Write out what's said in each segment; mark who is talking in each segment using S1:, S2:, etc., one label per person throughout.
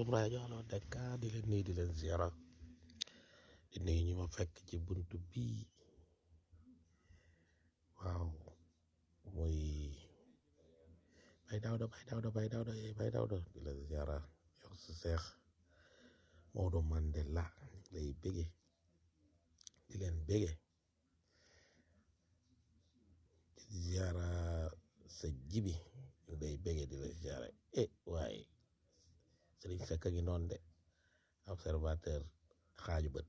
S1: borom rajo Allo Dakar di leen nuyu di leen ziara di nuyu ñi ma fekk ci buntu bii waaw muy bay dawda bay dawda bay dawda eh bay dawda di leen ziara yow sa seex Maodo Mandela lay bége di leen bége di ziara sa jibi ñu lay bége di leen ziara eh waaye sëriñ fekk ngi noonu de observateur xaaju bët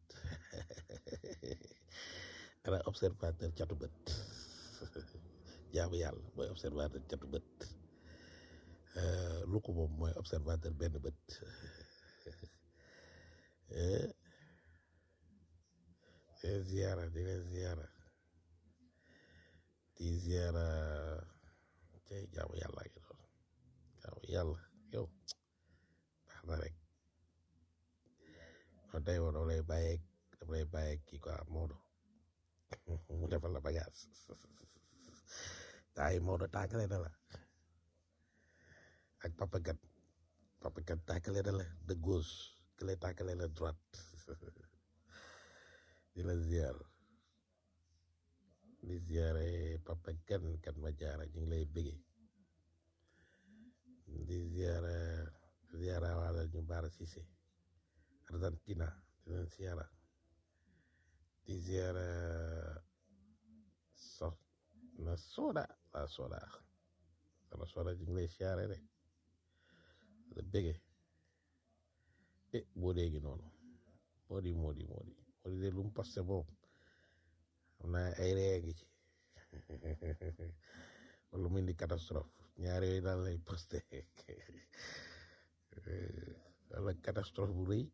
S1: ana observateur catu bët jaamu yàlla mooy observateur catu bët lu ko moom mooy observateur benn bët di leen ziara di leen ziara di ziara cay jaamu yàlla ngi doon jaamu yàlla yow baax na rek non tey woon dama lay bàyyeeg dama lay bàyyeeg kii quoi Maodo mu defal la bagage taay Maodo tàggale na la ak papa gat papa gat tàggale na la de gauche kële tàggale la droite di la ziar di ziare papa gan kan ma jaara ñu ngi lay bëggee di ziara ziara wala ñu baara Cissé Argentina di leen ziara di ziara so na soda la soda na soda ñu ngi lay ziare rek la bëggee e boo déegi noonu moo di moo di moo di moo di de lu mu posté boobu xam naa ay ree ngi ci wala mu indi catastrophe ñaari yooyu daal lay posté wala catastrophe bu rëy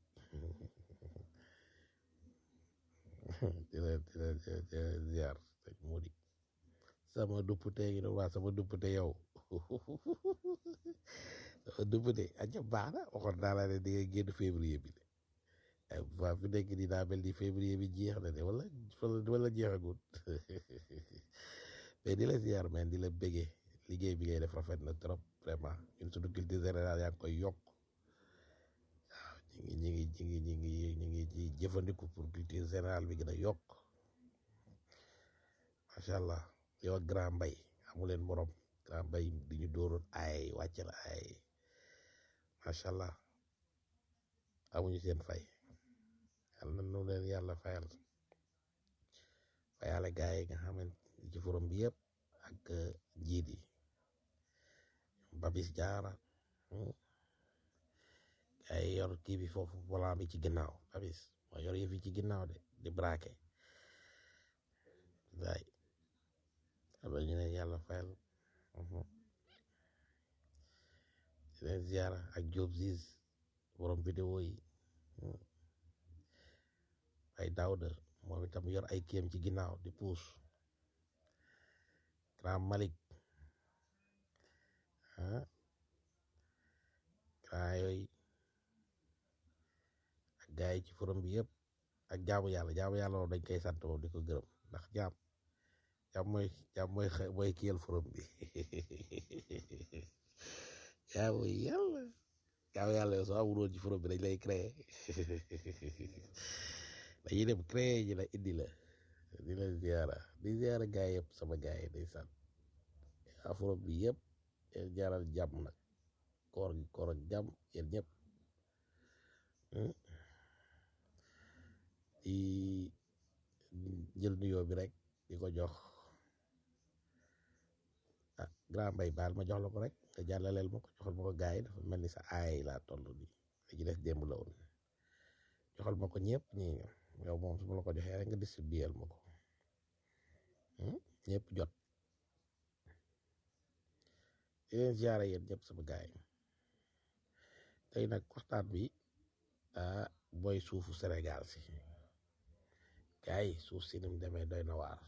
S1: di la di la di la ziar sëñ Mody sama duppute yi waa sama duppute yow sama duppute aja baax na waxoon naa la ne di nga génn février bi de waa fi nekk nii daa mel ni février bi jeex na de wala wala jeexagul mais di la ziar men di la bëggee liggéey bi ngay def rafet na trop vraiment ñun suñu culture générale yaa ngi koy yokk waaw ñu ngi ñu ngi ñu ngi ñu ngi ñu ngi ci jëfandiku pour culture générale bi gën a yokk macha allah yow ak grand mbay amu leen morom grand mbay di ñu dóoroon ay wàcc la ay macha allah amuñu seen fay yal na nu leen yàlla fayal fayale gaay yi nga xamante ci forom bi yëpp ak njiit yi babis jaara gaay yi yor kii bi foofu volant bi ci ginnaaw babis moo yor yëf yi ci ginnaaw de di braqué waay yal na ñu leen yàlla fayal di leen ziara ak Job Ziz borom vidéo yi ay Daouda moom itam yor ay kiyam ci ginnaaw di puus grand Malik ah grand yooyu ak gars yi ci forum bi yëpp ak jaamu yàlla jaamu yàlla moom dañ koy sant moom di ko gërëm ndax jaam jaam mooy jaam mooy mooy kiyal forum bi jaamu yàlla jaamu yàlla yow soo amul woon ci forum bi dañ lay créer dañuy dem créer ji la indi la di la ziara di ziara gaay yëpp sama gaay yi day sant afro bi yëpp yéen jaaral jàmm nag koor gi koor ak jàmm yéen ñëpp di jël nuyoo bi rek di ko jox ah grand mbay baal ma jox la ko rek nga jàllaleel ma ko joxal ma ko gaay yi dafa mel ni sa aay laa toll nii li ci des démb la woon joxal ma ko ñëpp ñi yow moom su ma la ko joxee rek nga distribuer ma ko ñëpp jot di leen ziare yéen ñëpp sama gaay tey nag waxtaan bi ah mooy suufu Sénégal si gaay yi suuf si ni mu demee doy na waar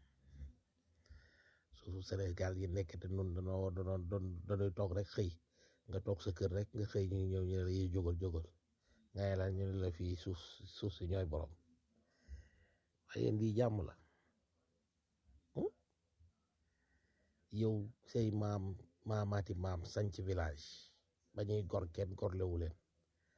S1: suufu Sénégal yi nekk te nun danoo doon doon dañuy toog rek xëy nga toog sa kër rek nga xëy ñu ñëw ñu ne la yiy jógal jógal ngay la ñu ne la fii suuf suuf si ñooy borom waaye yéen lii jàmm la yow say maam maamaati maam sanc village ba ñuy gor kenn gorlewu leen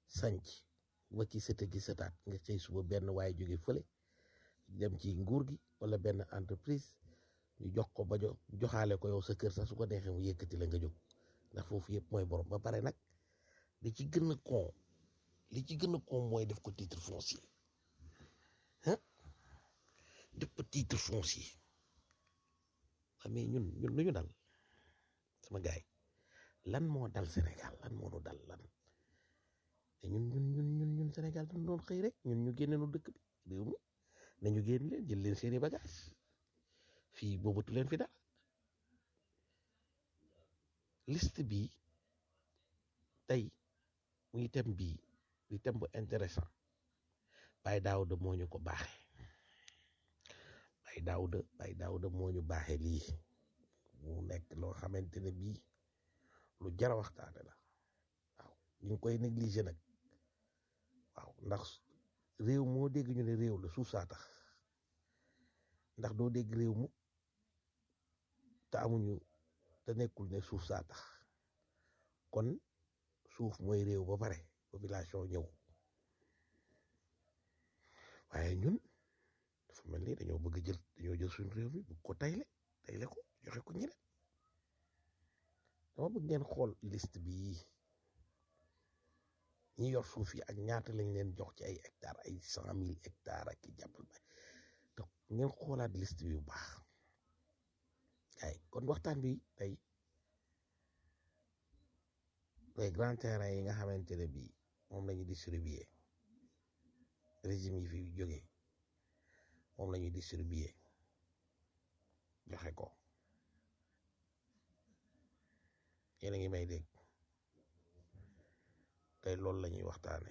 S1: sanc ba ki sëta gi sëtaat nga xëy suba benn waaye jóge fële dem ci nguur gi wala benn entreprise ñu jox ko ba jo joxaale ko yow sa kër sax su ko neexee mu yëkkati la nga jóg ndax foofu yëpp mooy borom ba pare nag li ci gën a con li ci gën a con mooy def ko titre foncier ah def ko titre foncier waa mais ñun ñun lu ñu dal sama gaay lan moo dal Sénégal lan moo nu dal lan te ñun ñun ñun ñun ñun Sénégal dañu doon xëy rek ñun ñu génne nu dëkk bi réew mi nañu génn leen jël leen seeni bagage fii boobatu leen fi dara liste bi tey muy thème bii di thème bu intéressant Baye Daouda moo ñu ko baaxee Baye Daouda Baye Daouda moo ñu baaxee lii mu nekk loo xamante ne bii lu jara waxtaane la waaw ñu ngi koy négligé nag waaw ndax réew moo dégg ñu ne réew la suuf saa tax ndax doo dégg réew mu te amuñu te nekkul ne suuf saa tax kon suuf mooy réew ba pare population ñëw waaye ñun dafa mel ni dañoo bëgg jël dañoo jël suñu réew mi bëgg ko tayle tayle ko joxe ko ñeneen dama bëgg ngeen xool liste bi ñi yor suuf yi ak ñaata lañ leen jox ci ay hectares ay cent mille hectares ak i jàppal ba donc ngeen xoolaat liste bi bu baax ay kon waxtaan bi tey les grands terrains yi nga xamante ne bii moom la ñu distribuer régime yi fi jógee moom la ñuy distribuer joxe ko yéen a ngi may dégg tey loolu la ñuy waxtaane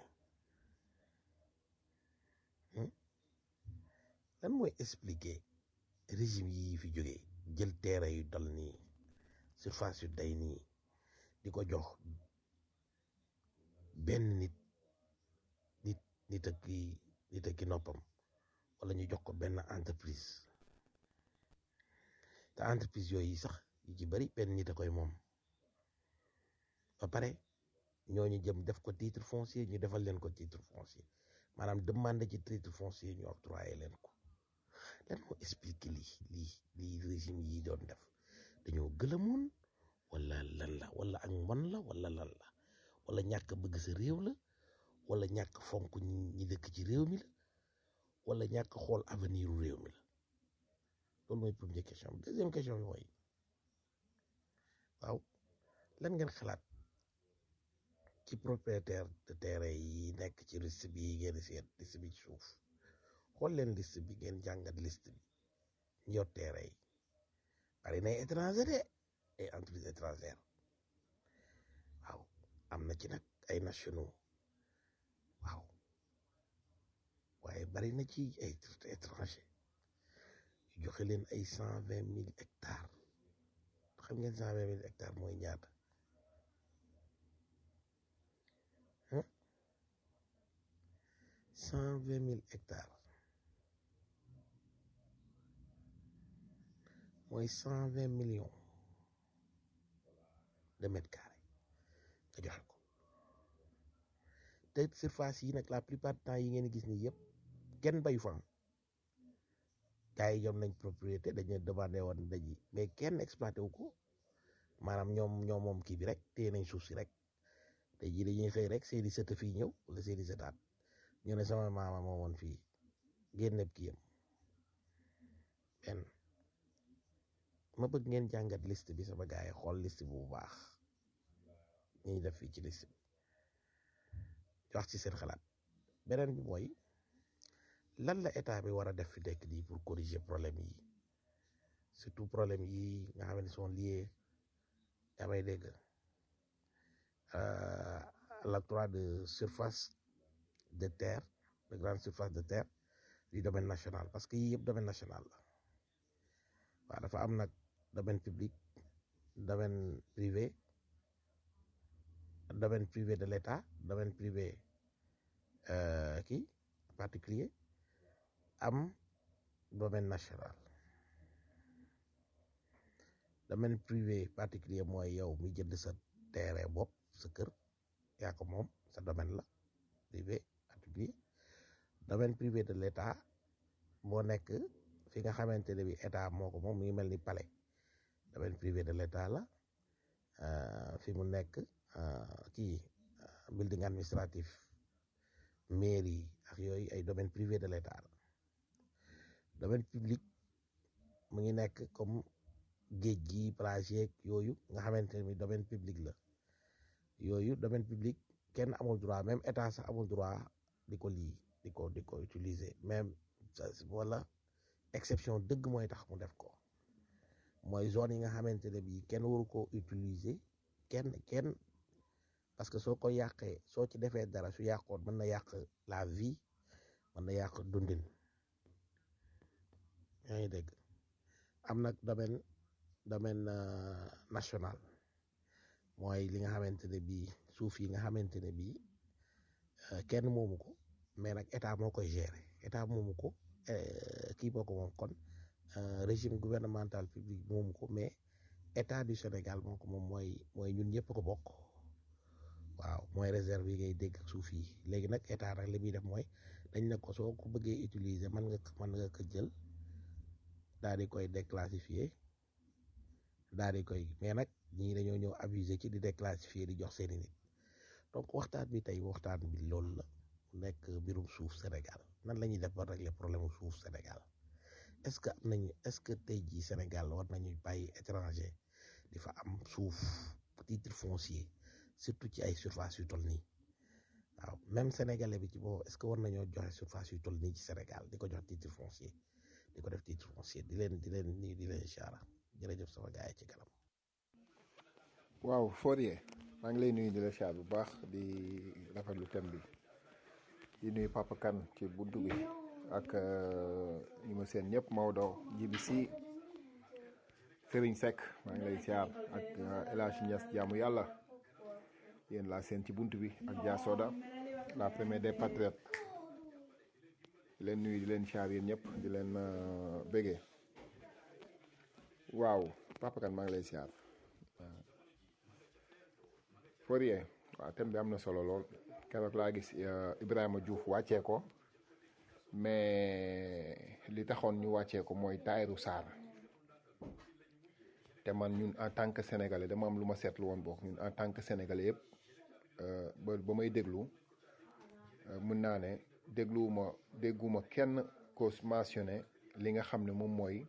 S1: lan mooy expliquer régime yi fi jógee jël terrain yu dal nii surface yu day nii di ko jox benn nit nit nit ak ki nit ak ki noppam wala ñu jox ko benn entreprise te entreprise yooyu sax yu ci bari benn nit a koy moom ba pare ñooñu jëm def ko titre foncier ñu defal leen ko titre foncier maanaam demande ci titre foncier ñu octroyé leen ko lan moo expliqué lii lii lii régime yi doon def dañoo gëlamoon wala lan la wala ak mbon la wala lan la wala ñàkk bëgg sa réew la wala ñàkk fonk ñi dëkk ci réew mi la wala ñàkk xool avenir u réew mi la loolu mooy première question bi deuxième question bi mooy waaw lan ngeen xalaat ci propriétaire de terrain yi nekk ci liste bi ngeen seet liste bi ci suuf xool leen liste bi ngeen jàngat liste bi ñu yor terrain yi bari nay étranger de ay entreprise étrangère waaw am na ci nag ay nationaux waaw waaye bari na ci ay étranger yu joxe leen ay cent vingt mille hectares xam ngeen cent vingt mille hectares mooy ñaata cent vingt mille hectares mooy cent vingt millions de mètres carrés nga joxe ko te surface yi nag la plupart du temps yi ngeen gis ni yëpp kenn bayu fa gars yi ñoom nañ propriété dañu demandé woon daji mais kenn exploité wu ko maanaam ñoom ñoom moom kii bi rek téye nañ suuf si rek te ji dañuy xëy rek seeni sëta fii ñëw wala seeni sëtaat ñu ne sama maama moo woon fii génneb kii yam benn ma bëgg ngeen jàngat liste bi sama gars yi xool liste bu baax ñuy def fii ci liste bi wax ci seen xalaat beneen bi mooy lan la état bi war a def fi nekk nii pour corriger problème yi surtout problème yi nga xam ne sont liés yaa may dégg à l'octroi de surface de terre de grande surface de terre du domaine national parce que yii yëpp domaine national la waaw dafa am nag domaine public domaine privé domaine privé de l'État domaine privé kii particulier am domaine national domaine privé particulier mooy yow mi jënd sa terrain bopp sa kër yaa ko moom sa domaine la privé particulier domaine privé de l'état moo nekk fi nga xamante ne bi état moo ko moom mu ngi mel ni palais domaine privé de l'état la fi mu nekk kii building administratif mairie ak yooyu ay domaine privé de l'état la domaine public mu ngi nekk comme géej gi plage yeeg yooyu nga xamante ne bi domaine public la yooyu domaine public kenn amul droit même état sax amul droit di ko lii di ko di ko utiliser même wala exception dëgg mooy tax mu def ko mooy zone yi nga xamante ne bii kenn waru ko utiliser kenn kenn parce que soo ko yàqee soo ci defee dara su yàqoon mën na yàq la vie mën na yàq dundin yaa ngi dégg am nag domaine domaine national mooy li nga xamante ne bii suuf yi nga xamante ne bii kenn moomu ko mais nag état moo koy gérer état moomu ko kii boo ko moom kon régime gouvernemental public moomu ko mais état du Sénégal moo ko moom mooy mooy ñun ñëpp ko bokk waaw mooy réserve yi ngay dégg ak suuf yi léegi nag état nag li muy def mooy dañ ne ko soo ko bëggee utiliser mën nga mën nga ko jël daal di koy déclassifier daal di koy mais nag ñii dañoo ñëw abuser ci di déclassifier di jox seeni nit donc waxtaan bi tey waxtaan bi loolu la nekk mbirum suuf Sénégal nan la ñuy def ba régler problème suuf Sénégal est-ce que am nañu est-ce que tey jii Sénégal war nañu bàyyi étranger di fa am suuf titre foncier surtout ci ay surface yu toll nii waaw même sénégalais bi ci boobu est-ce que war nañoo joxe surface yu toll nii ci Sénégal di ko jox titre foncier di ko def titre foncier di leen di leen nii di leen chara jërëjëf sama gars yi ci kanam.
S2: waaw Fourier maa ngi lay nuyu di la char bu baax di rafetlu thème bi di nuyu Papa Kane ci buntu bi ak ñi ma seen ñëpp Maodo Jibi Si Serigne Seck maa ngi lay siyaar ak El Hadj Niass jaamu yàlla yéen laa seen ci buntu bi ak Dia Soda la première des patriotes di leen nuyu di leen siyaar yéen ñëpp di leen bégee waaw Papa Kane maa ngi lay siyaar Fourier waaw thème bi am na solo lool keroog laa gis Ibrahima Diouf wàccee ko mais li taxoon ñu wàccee ko mooy Tahirou Sarr te man ñun en tant que sénégalais dama am lu ma seetlu woon boog ñun en tant que sénégalais yëpp ba ba may déglu mën naa ne dégluwuma dégguma kenn ko mentionné li nga xam ne moom mooy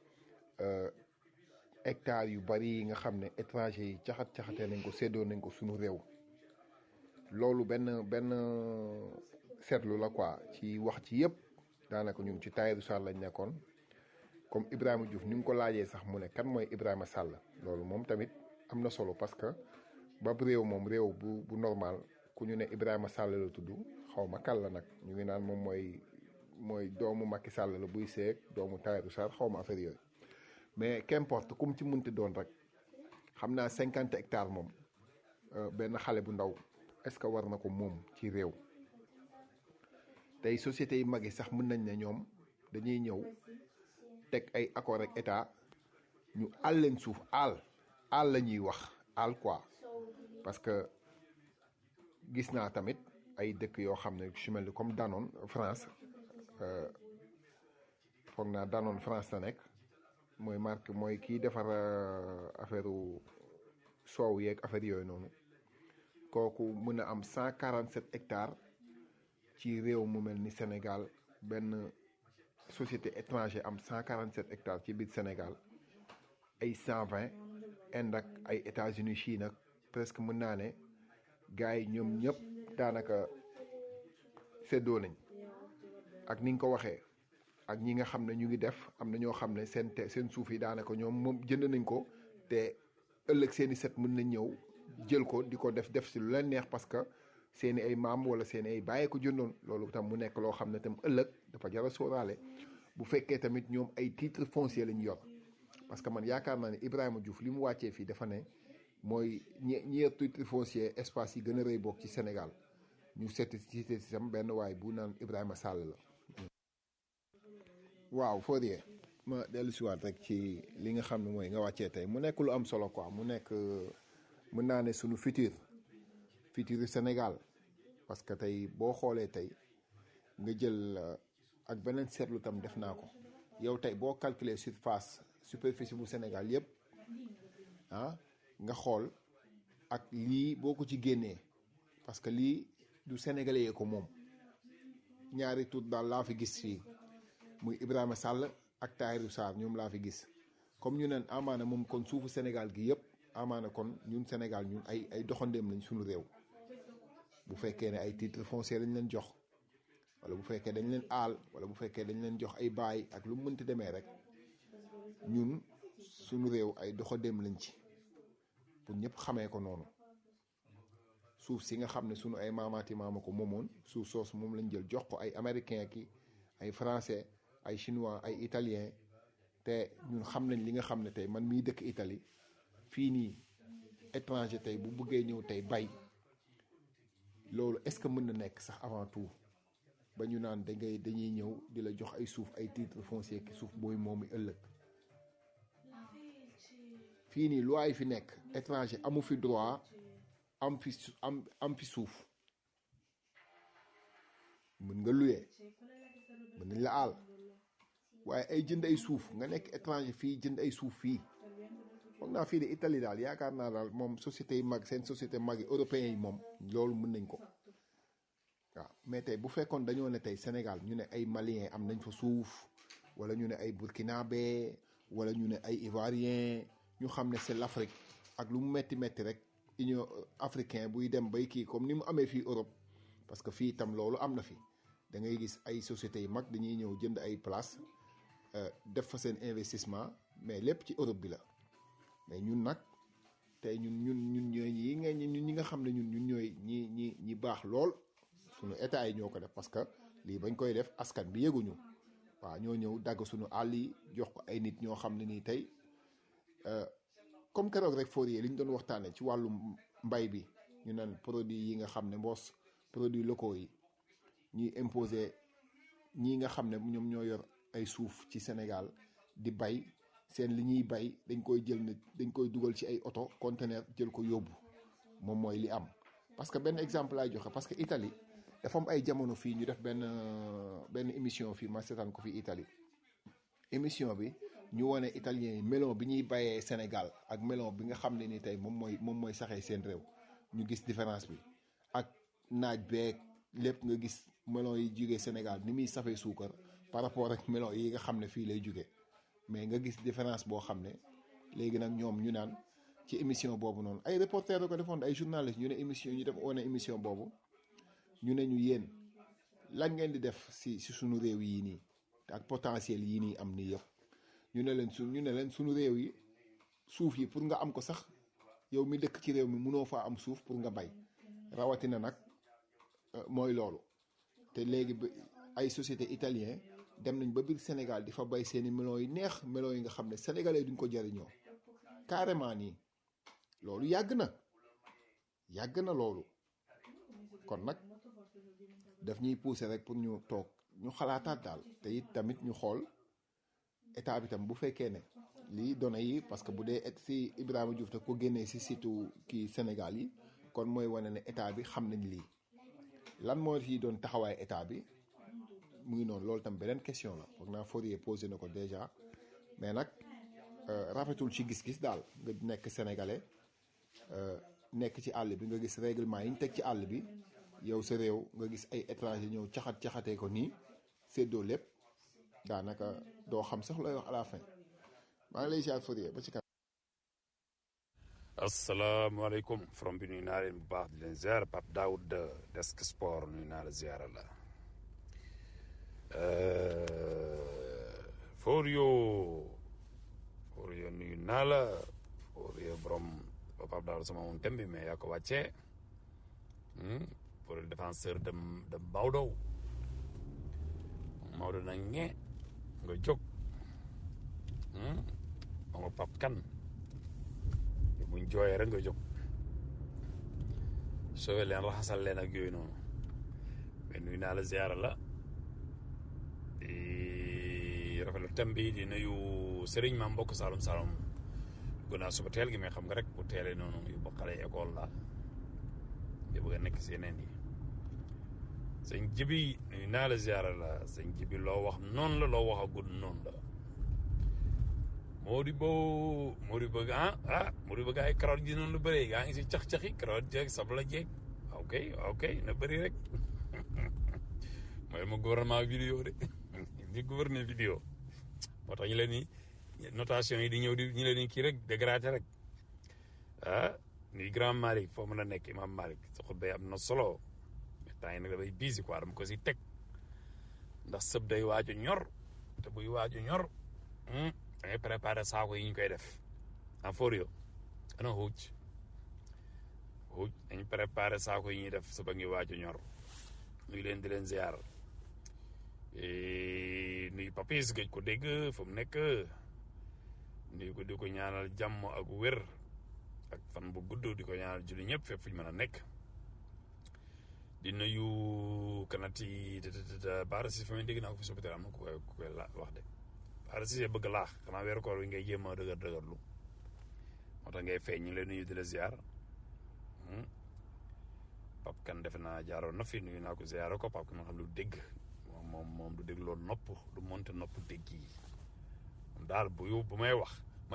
S2: hectares yu bari yi nga xam ne étranger yi caxat caxatee nañ ko séddoo nañ ko suñu réew loolu benn benn seetlu la quoi ci wax ci yëpp daanaka ñun ci Tahirou Sarr lañ nekkoon comme Ibrahima Diouf ni nga ko laajee sax mu ne kan mooy Ibrahima Sall loolu moom tamit am na solo parce que ba réew moom réew bu bu normal ku ñu ne Ibrahima Sall la tudd xaw ma kan la nag ñu ngi naan moom mooy mooy doomu Macky Sall la buy seeg doomu Tahirou Sarr xaw ma affaire yooyu mais qu'importe kum ci munti doon rek xam naa cinquante hectares moom benn xale bu ndaw est-ce que war na ko moom ci réew tey sociétés yi mag yi sax mën nañ ne ñoom dañuy ñëw teg ay accord ak état ñu àll leen suuf àll àll la ñuy wax àll quoi parce que gis naa tamit ay dëkk yoo xam ne su mel ni comme Danone France foog naa Danone France la nekk mooy marque mooy kii defar affaire soow yeeg affaire yooyu noonu kooku mën a am cent quarante sept hectares ci réew mu mel ni Sénégal benn société étranger am cent quarante sept hectares ci biir Sénégal ay cent vingt Inde ak ay États-Unis Chine ak presque mën naa ne gars yi ñoom ñëpp daanaka séddoo nañ ak ni nga ko waxee ak ñi nga xam ne ñu ngi def am na ñoo xam ne seen te seen suuf yi daanaka ñoom moom jënd nañ ko te ëllëg seeni set mën nañ ñëw jël ko di ko def def si lu leen neex parce que seeni ay maam wala seeni ay bàyyee ko jëndoon loolu tam mu nekk loo xam ne tam ëllëg dafa jar a sóoraale bu fekkee tamit ñoom ay titre foncier lañ yor parce que man yaakaar naa ne Ibrahima Diouf li mu wàccee fii dafa ne mooy ñe ñeer titre foncier espace yi gën a rëy bokk ci Sénégal ñu seeti cité si sam benn waay bu naan Ibrahima Sall la waaw Fourier ma dellu siwaat rek ci li nga xam ne mooy nga wàccee tey mu nekk lu am solo quoi mu nekk mën naa ne sunu futur futur Sénégal parce que tey boo xoolee tey nga jël euh, ak beneen seetlu tam def naa ko yow tey boo calculer surface superficie bu Sénégal yëpp ah nga xool ak lii boo ko ci génnee parce que lii du sénégalais yee ko moom ñaari tur daal laa fi gis fii muy Ibrahima Sall ak Tahirou Sarr ñoom laa fi gis comme ñu neen amaana moom kon suufu Sénégal gi yëpp amaana kon ñun Sénégal ñun ay ay doxandeem lañ suñu réew bu fekkee ne ay titre foncier lañ leen jox wala bu fekkee dañ leen aal wala bu fekkee dañ leen jox ay baay ak lu mu mënti demee rek ñun suñu réew ay doxandeem lañ ci pour ñëpp xamee ko noonu suuf si nga xam ne sunu ay maamaati maama ko moomoon suuf soosu moom lañ jël jox ko ay américain ki ay français ay chinois ay italien te ñun xam nañ li nga xam ne tey man mii dëkk Italie fii nii étranger tey bu bëggee ñëw tey bay loolu est-ce que mën na nekk sax avant tout ba ñu naan da ngay dañuy ñëw di la jox ay suuf ay titre foncier ki suuf booy moomi ëllëg fii nii loi yi fi nekk étranger amu fi droit am fi su- am am fi suuf mën nga luyee mën nañ la aal waaye ay jënd ay suuf nga nekk étranger fii jënd ay suuf fii foog naa fii de Italie daal yaakaar naa daal moom société yi mag seen société mag yi européens yi moom loolu mën nañ ko waaw mais tey bu fekkoon dañoo ne tey Sénégal ñu ne ay Maliens am nañ fa suuf wala ñu ne ay Burkinabé wala ñu ne ay Ivoiriens ñu xam ne c'est l'Afrique ak lu mu metti metti rek Union africain buy dem bay kii comme ni mu amee fii Europe parce que fii itam loolu am na fi da ngay gis ay sociétés yu mag dañuy ñëw jënd ay place euh, def fa seen investissement mais lépp ci Europe bi la mais ñun nag tey ñun ñun ñun ñooy ñi nga ñun ñi nga xam ne ñun ñun ñooy ñi ñi ñi baax lool sunu état yi ñoo ko def parce que lii bañ koy def askan bi yëguñu waaw ñoo ñëw dagg sunu àll yi jox ko ay nit ñoo xam ne nii tey euh, comme keroog rek Fourier li ñu doon waxtaanee ci wàllu mbay bi ñu naan produit yi nga xam ne mboos produits locaux yi ñuy imposer ñii nga xam ne ñoom ñoo yor ay suuf ci Sénégal di bay seen li ñuy bay dañ koy jël ne dañ koy dugal ci ay oto conteneur jël ko yóbbu moom mooy li am. parce que benn exemple laay joxe parce que Italie dafa am ay jamono fii ñu def benn benn émission fii ma seetaan ko fii Italie émission bi ñu wane italien yi melon bi ñuy bayee Sénégal ak melon bi nga xam ne ni tey moom mooy moom mooy saxee seen réew ñu gis différence bi ak naaj beeg lépp nga gis melon yi jugee Sénégal ni muy safee suukar par rapport ak melon yi nga xam ne fii lay jugee mais nga gis différence boo xam ne léegi nag ñoom ñu naan ci émission boobu noonu ay reporter da ko defoon ay journaliste ñu ne émission ñu def wane émission boobu ñu ne ñu yéen lan ngeen di def si si suñu réew yii nii ak potentiel yii nii am nii yëpp ñu ne leen su ñu ne leen suñu réew yi suuf yi pour nga am ko sax yow mi dëkk ci réew mi munoo faa am suuf pour nga bay rawatina nag euh, mooy loolu te léegi ba ay société italien dem nañ ba biir Sénégal di fa bay seeni melon yi neex melon yi nga xam ne sénégalais duñ ko jariñoo carrément nii loolu yàgg na yàgg na loolu kon nag daf ñuy pousser rek pour ñu toog ñu xalaataat daal te it tamit ñu xool état bi tam bu fekkee ne lii données yi parce que bu dee et si Ibrahima Diouf te ko génnee si situ kii Sénégal yi kon mooy wane ne état bi xam nañ lii lan moo ci doon taxawaay état bi mu ngi noonu loolu tam beneen question la foog naa Fourier posé na ko déjà mais nag euh, rafetul ci gis-gis daal nga nekk sénégalais euh, nekk ci àll bi nga gis règlement yi ñu teg ci àll bi yow sa réew nga gis ay étranger ñëw caxat caxatee ko nii séddoo lépp daanaka doo xam sax looy wax à la fin maa ngi lay ziar Fourier ba ci kanam.
S3: asalaamaaleykum from bi nuyu naa leen bu baax di leen ziar Pape Daoud Desk Sport nuyu naa la ziara la Forio Forio nuyu naa la Forio borom Pape Daoud sama moom thème bi mais yaa ko wàccee pour le défenseur de de Maodo Maodo na ñe nga jóg ma nga Pape Kane buñ jooyee rek nga jóg soowee leen raxasal leen ak yooyu noonu mais nuyu naa la ziara la di rafetlu thème bi di nuyu sëriñ ma mbokk Saalum Saalum dugg naa suba teel gi mais xam nga rek bu teelee noonu yu ba xale école la di bëgg a nekk si yeneen yi sëñ jibi nuyu naa la ziara la sëñ jibi loo wax noonu la loo wax a gudd noonu la Modibo Modibo ah ah Modibo gaa yi carotte ji noonu la bëree gaa ngi si cax-caxi carotte jeeg sabla jeeg ok ok na bëri rek mooy ma gouvernement vidéo de di gouverner vidéo moo tax ñu leen ni notation yi di ñëw di ñu leen ni kii rek dégradé rek ah ni grand Malick foo mën a nekk imam Malick sa xutba yi am na solo mais temps yi nag dafay busy quoi dama ko si teg ndax sëb day waaju ñor te buy waaju ñor da ngay préparé saako yi ñu koy def en forio ana xuuj xuuj dañ préparé saako yi ñuy def sëb a ngi waaju ñor nuy leen di leen ziar nuy papis gëj ko dégg fu mu nekk nuy ko di ko ñaanal jàmm ak wér ak fan bu gudd di ko ñaanal julli ñëpp fépp fu ñu mën a nekk di nuyu kanati baara si fa may dégg naa ko fi sopital am na ku koy ku koy la wax de baara si bëgg laax xanaa weeru koor wi ngay jéem a dëgër dëgërlu moo tax ngay feeñ ñu lay nuyu di la ziar pap kan defe naa jaaroon na fi nuyu naa ko ziar ko pap kan nga xam lu dégg moom moom moom du dégg loolu nopp du monte nopp dégg yi moom daal bu yu bu may wax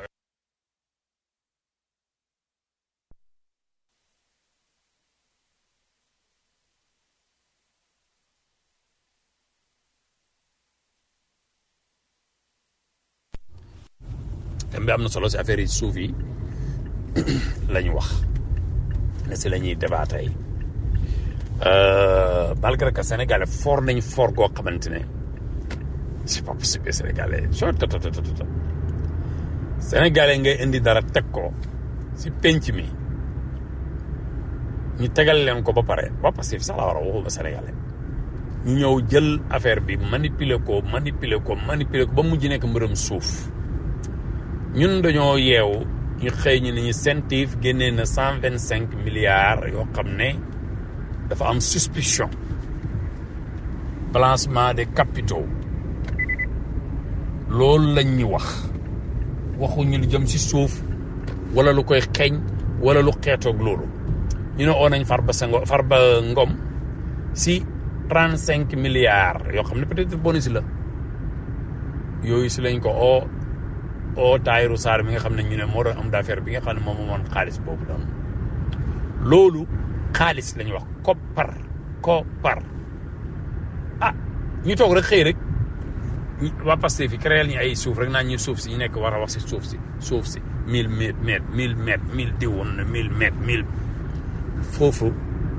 S3: thème bi am na solo si affaire yi suuf yi la ñu wax ne si la ñuy débat tey malgré que sénégalais fort nañ fort goo xamante ne c'est pas possible sénégalais soo to to to to sénégalais ngay indi dara teg ko si penc mi ñu tegal leen ko ba pare waa Pastef sax la war a waxuma sénégalais ñu ñëw jël affaire bi manipuler ko manipuler ko manipuler ko ba mujj nekk mbërëm suuf ñun dañoo yeewu ñu xëy ñu ne ñu CENTIF génnee na cent vingt cinq milliards yoo xam ne dafa am suspicion balancement des capitaux loolu lañ ñu wax waxuñu lu jëm ci suuf wala lu koy xeeñ wala lu xeetoog loolu ñu ne oo nañ Farba Senghor Farba Ngom si trente cinq milliards yoo xam ne peut-être bonus la yooyu si lañ ko oo oo Tahirou Sarr mi nga xam ne ñu ne moo doon am d'affaire bi nga xam ne moom moomoon xaalis boobu doon loolu xaalis lañuy wax koppar koppar ah ñu toog rek xëy rek waa Pastef fi créé ñu ay suuf rek naa ñu suuf si ñu nekk war a wax si suuf si suuf si mille mètres mètres mille mètres mille diwoon na mille mètres mille foofu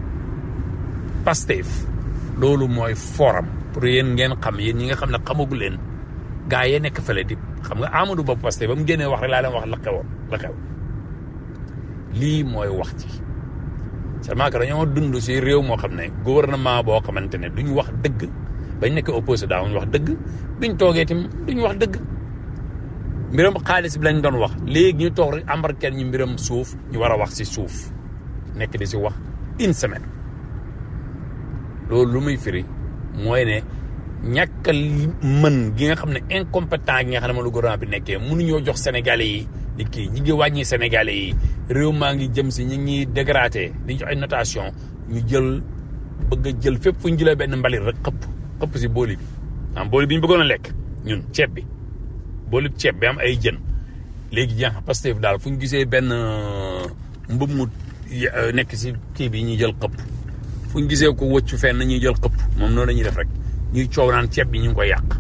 S3: Pastef loolu mooy forum pour yéen ngeen xam yéen ñi nga xam ne xamagu leen gaa yee nekk fële di xam nga Amadou Ba Pastef ba mu génnee wax rek laa leen wax la xewoon la xew lii mooy wax ci seulement que dañoo dund si réew moo xam ne gouvernement boo xamante ne duñ wax dëgg bañ nekk opposé daawuñ wax dëgg biñ toogee tim duñ wax dëgg mbiram xaalis bi lañ doon wax léegi ñu toog rek embarquer ñu mbiram suuf ñu war a wax si suuf nekk di si wax une semaine loolu lu muy firi mooy ne ñàkk a mën gi nga xam ne incompétent gi nga xam ne moom lu gouvernement bi nekkee mënuñoo jox sénégalais yi di kii ñi ngi wàññi sénégalais yi réew maa ngi jëm si ñi ngi dégradé di jox ay notation ñu jël bëgg a jël fépp fu ñu jëlee benn mbalit rek xëpp xëpp si booli bi am booli bi ñu bëggoon a lekk ñun ceeb bi booli ceeb bi am ay jën léegi jeex Pastef daal fu ñu gisee benn mbëb mu nekk si kii bi ñuy jël xëpp fu ñu gisee ko wëccu fenn ñuy jël xëpp moom noonu la ñuy def rek ñuy coow naan ceeb bi ñu ngi koy yàq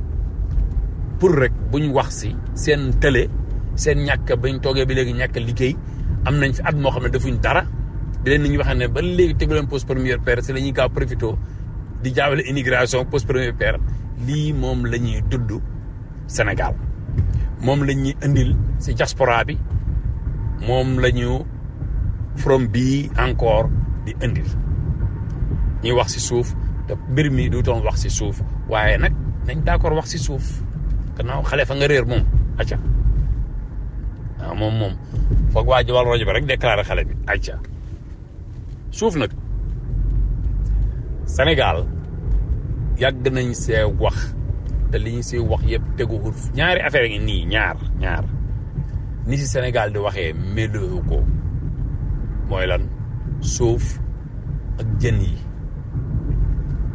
S3: pour rek buñ wax si seen télé seen ñàkk bañ toogee bi léegi ñàkk liggéey am nañ fi at moo xam ne defuñ dara di leen ni ñu waxee ne ba léegi tegu leen poste première paire si la ñuy gaaw profité di jaawale immigration poste première paire lii moom la ñuy dudd Sénégal moom la ñuy indil si diaspora bi moom la ñu from bii encore di indil ñuy wax si suuf te mbir mi du doon wax si suuf waaye nag nañ d'accord wax si suuf gannaaw xale fa nga réer moom acca waaw moom moom foog waa ji wal rajo bi rek déclaré xale bi acca suuf nag Sénégal yàgg nañ see wax te li ñu see wax yëpp teguwul ñaari affaire ngi nii ñaar ñaar ni si Sénégal di waxee méloo ko mooy lan suuf ak jën yi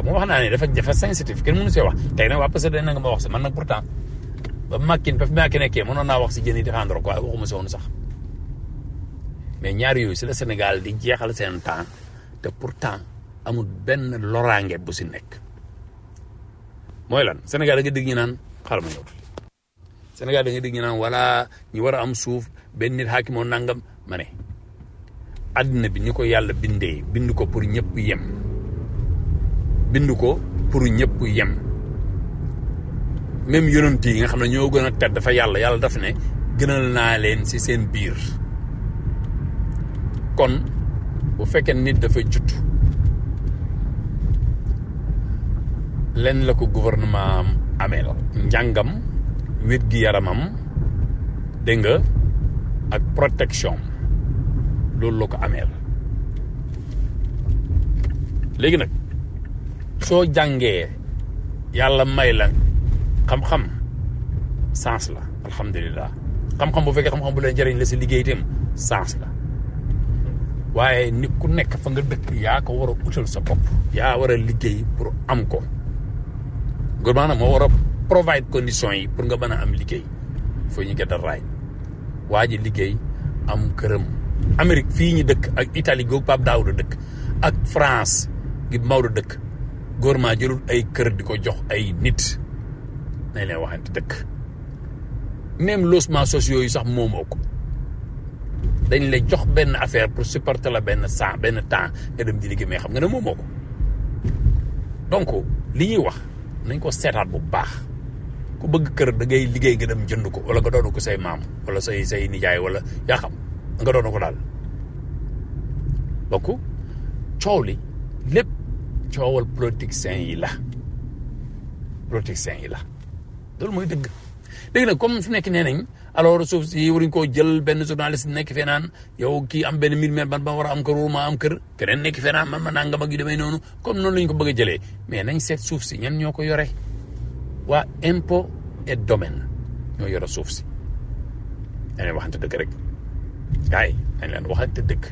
S3: xam nga wax naa ne dafa dafa sensitive kenn mënu see wax tey nag waa parce que dañ na nga ma wax si man nag pourtant ba Macky ba fi Macky nekkee mënoon naa wax si jën yi défendre ko waaye waxuma si woon sax mais ñaar yooyu si la Sénégal di jeexal seen temps te pourtant amul benn loraange bu si nekk mooy lan Sénégal da nga dégg ñu naan xaaral ma ñëw Sénégal da nga dégg ñu naan wala ñu war a am suuf benn nit xaakimoo nangam ma ne àddina bi ni ko yàlla bindee bind ko pour ñëpp yem bind ko pour ñëpp yem même yonent yi nga xam ne ñoo gën a tedd dafa yàlla yàlla daf ne gënal naa leen ci seen biir kon bu fekkee nit dafa judd leen la ko gouvernement am amee la njàngam wér gi yaramam dégg nga ak protection loolu la ko amee la léegi nag soo jàngee yàlla may la xam-xam sens la alhamdulilah xam-xam bu fekkee xam-xam bu leen jëriñ la si liggéey itam sens la waaye nit ku nekk fa nga dëkk yaa ko war a utal sa bopp yaa war a liggéey pour am ko gouvernement moo war a provide conditions yi pour nga mën a am liggéey foo ñu get a right waa ji liggéey am këram Amérique fii ñu dëkk ak Italie googu Pape Daouda dëkk ak France gi Maodo dëkk gouvernement jëlul ay kër di ko jox ay nit nañ leen waxante dëkk même logements sociaux yi sax moomoo ko dañ lay jox benn affaire pour supporter la benn temps benn temps nga dem di liggéey mais xam nga ne moomoo ko donc li ñuy wax nañ ko seetaat bu baax ku bëgg kër da ngay liggéey nga dem jënd ko wala nga doon ko say maam wala say say nijaay wala yaa xam nga doon ko daal donc coow li lépp coowal politiciens yi la politiciens yi la loolu mooy dëgg léegi nag comme fi nekk nee nañ alors suuf si waruñ koo jël benn journaliste nekk fee naan yow kii am benn mille mètres man ba war a am kër ma am kër keneen nekk fee naan man ma nangam ak yu demee noonu comme noonu la ñu ko bëgg a jëlee mais nañ seet suuf si ñan ñoo ko yore waa impôt et domaine ñoo yore suuf si dañ leen waxante dëgg rek gars yi dañ leen waxante dëgg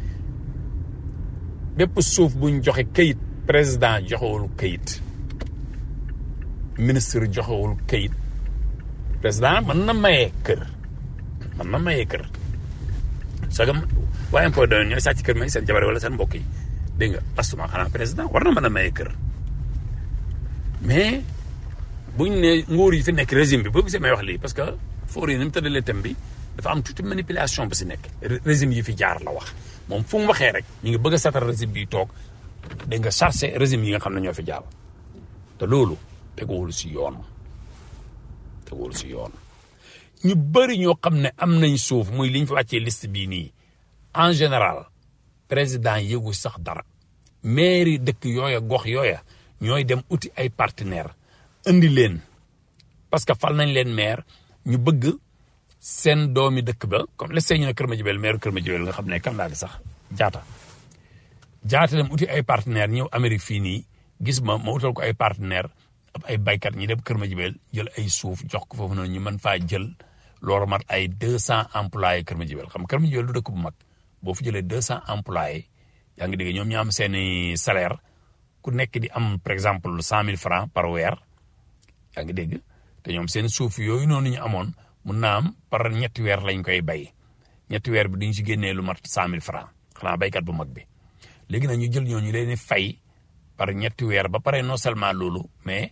S3: bépp suuf buñ joxe kayit président joxewul kayit ministre joxewul kayit président mën na mayee kër mën na mayee kër sagam waa impôt domaine ñooy sàcc kër may seen jabar wala seen mbokk yi dégg nga astuma xanaa président war na mën a mayee kër mais buñ ne nguur yi fi nekk régime bi boo gisee may wax lii parce que foor yi ni mu tëddalee thème bi dafa am toute manipulation bu si nekk régime yi fi jaar la wax moom fu mu waxee rek ñu ngi bëgg a seetal régime bi toog dégg nga chargé régime yi nga xam ne ñoo fi jaar te loolu teguwul si yoon teguwul si yoon ñu bëri ñoo xam ne am nañ suuf muy liñ fi wàccee liste bii nii en général président yëgu sax dara mairie dëkk yooya gox yooya ñooy dem uti ay partenaire indi leen parce que fal nañ leen maire ñu bëgg seen doomi dëkk ba comme les ñu ne Kër Madiabel maire Kër Madiabel nga xam ne kan laa di sax jaata jaata dem uti ay partenaire ñëw Amérique fii nii gis ma ma utal ko ay partenaire ab ay baykat ñi dem Kër Madiabel jël ay suuf jox ko foofu noonu ñu mën faa jël loolu mat ay deux cent employés Kër Madiabel xam Kër Madiabel du dëkk bu mag boo fi jëlee deux cent employés yaa ngi dégg ñoom ñu am seeni salaire ku nekk di am par exemple cent mille francs par weer yaa ngi dégg te ñoom seen suuf yooyu noonu ñu amoon mun naa am par ñetti weer lañ koy bay ñetti weer bi duñ si génnee lu mat cent mille francs xanaa baykat bu mag bi léegi nag ñu jël ñooñu leen fay par ñetti weer ba pare non seulement loolu mais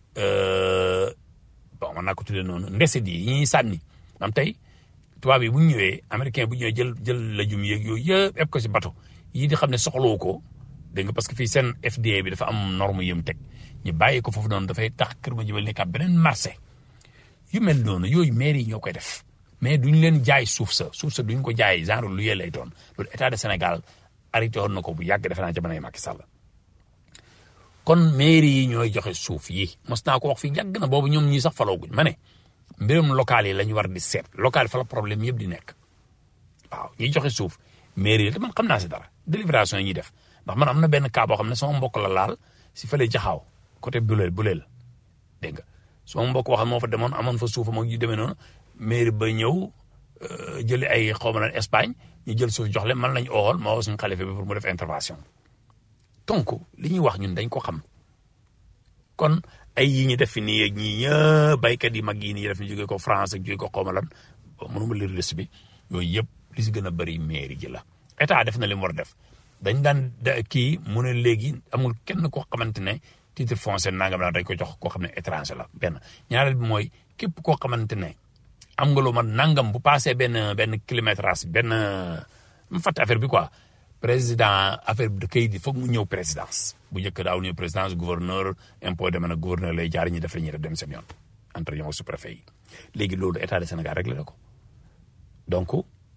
S3: bon man naa ko tuddee noonu ndesit yi ñuy sànni am tey tubaab yi bu ñu ñëwee américain bu ñëwee jël jël lajum yeeg yooyu yëpp eb ko si bato yii di xam ne soxlawu ko dégg nga parce que fii seen FDA bi dafa am norme yëm teg ñu bàyyi ko foofu noonu dafay tax Kër Madiabel nekk beneen marché yu mel noonu yooyu maire yi ñoo koy def mais duñ leen jaay suuf sa suuf sa duñ ko jaay genre lu yee lay doon loolu état de Sénégal arrêté woon na ko bu yàgg defe naa jamonoy Macky Sall kon maire yi ñooy joxe suuf yi mos naa ko wax fii yàgg na boobu ñoom ñii sax falooguñ ma ne mbirum local yi la ñu war di seet local fa la problème yëpp di nekk waaw ñiy joxe suuf maire yi te man xam naa si dara délibération yi ñuy def ndax man am na benn cas boo xam ne sama mbokk la laal si fële jaxaaw côté buleel buleel dégg nga sama mbokk wax moo fa demoon amoon fa suufam ak yu demee noonu mairie ba ñëw jëli ay xaw ma Espagne ñu jël suuf jox leen man lañ ool ma woo suñu xalifa bi pour mu def intervention donc li ñuy wax ñun dañ ko xam kon ay yi ñu def fi nii ak ñii ñëpp baykat yi mag yi nii def ñu jógee ko France ak jógee ko xawma lan mënuma lire liste bi yooyu yëpp li si gën a bëri mairie ji la état def na li mu war def dañ daan kii mu ne léegi amul kenn koo xamante ne titre foncier nangam la dañ ko jox koo xam ne étranger la benn ñaareel bi mooy képp koo xamante ne am nga loo man nangam bu passé benn benn kilométrage benn mu fàtte affaire bi quoi président affaire bi da kayit yi foog mu ñëw présidence bu njëkk daaw ñëw présidence gouverneur impôt demee na gouverneur lay jaar ñi def la ñuy def dem seen yoon entre ñoom sous-préfet yi léegi loolu état de Sénégal réglé na ko donc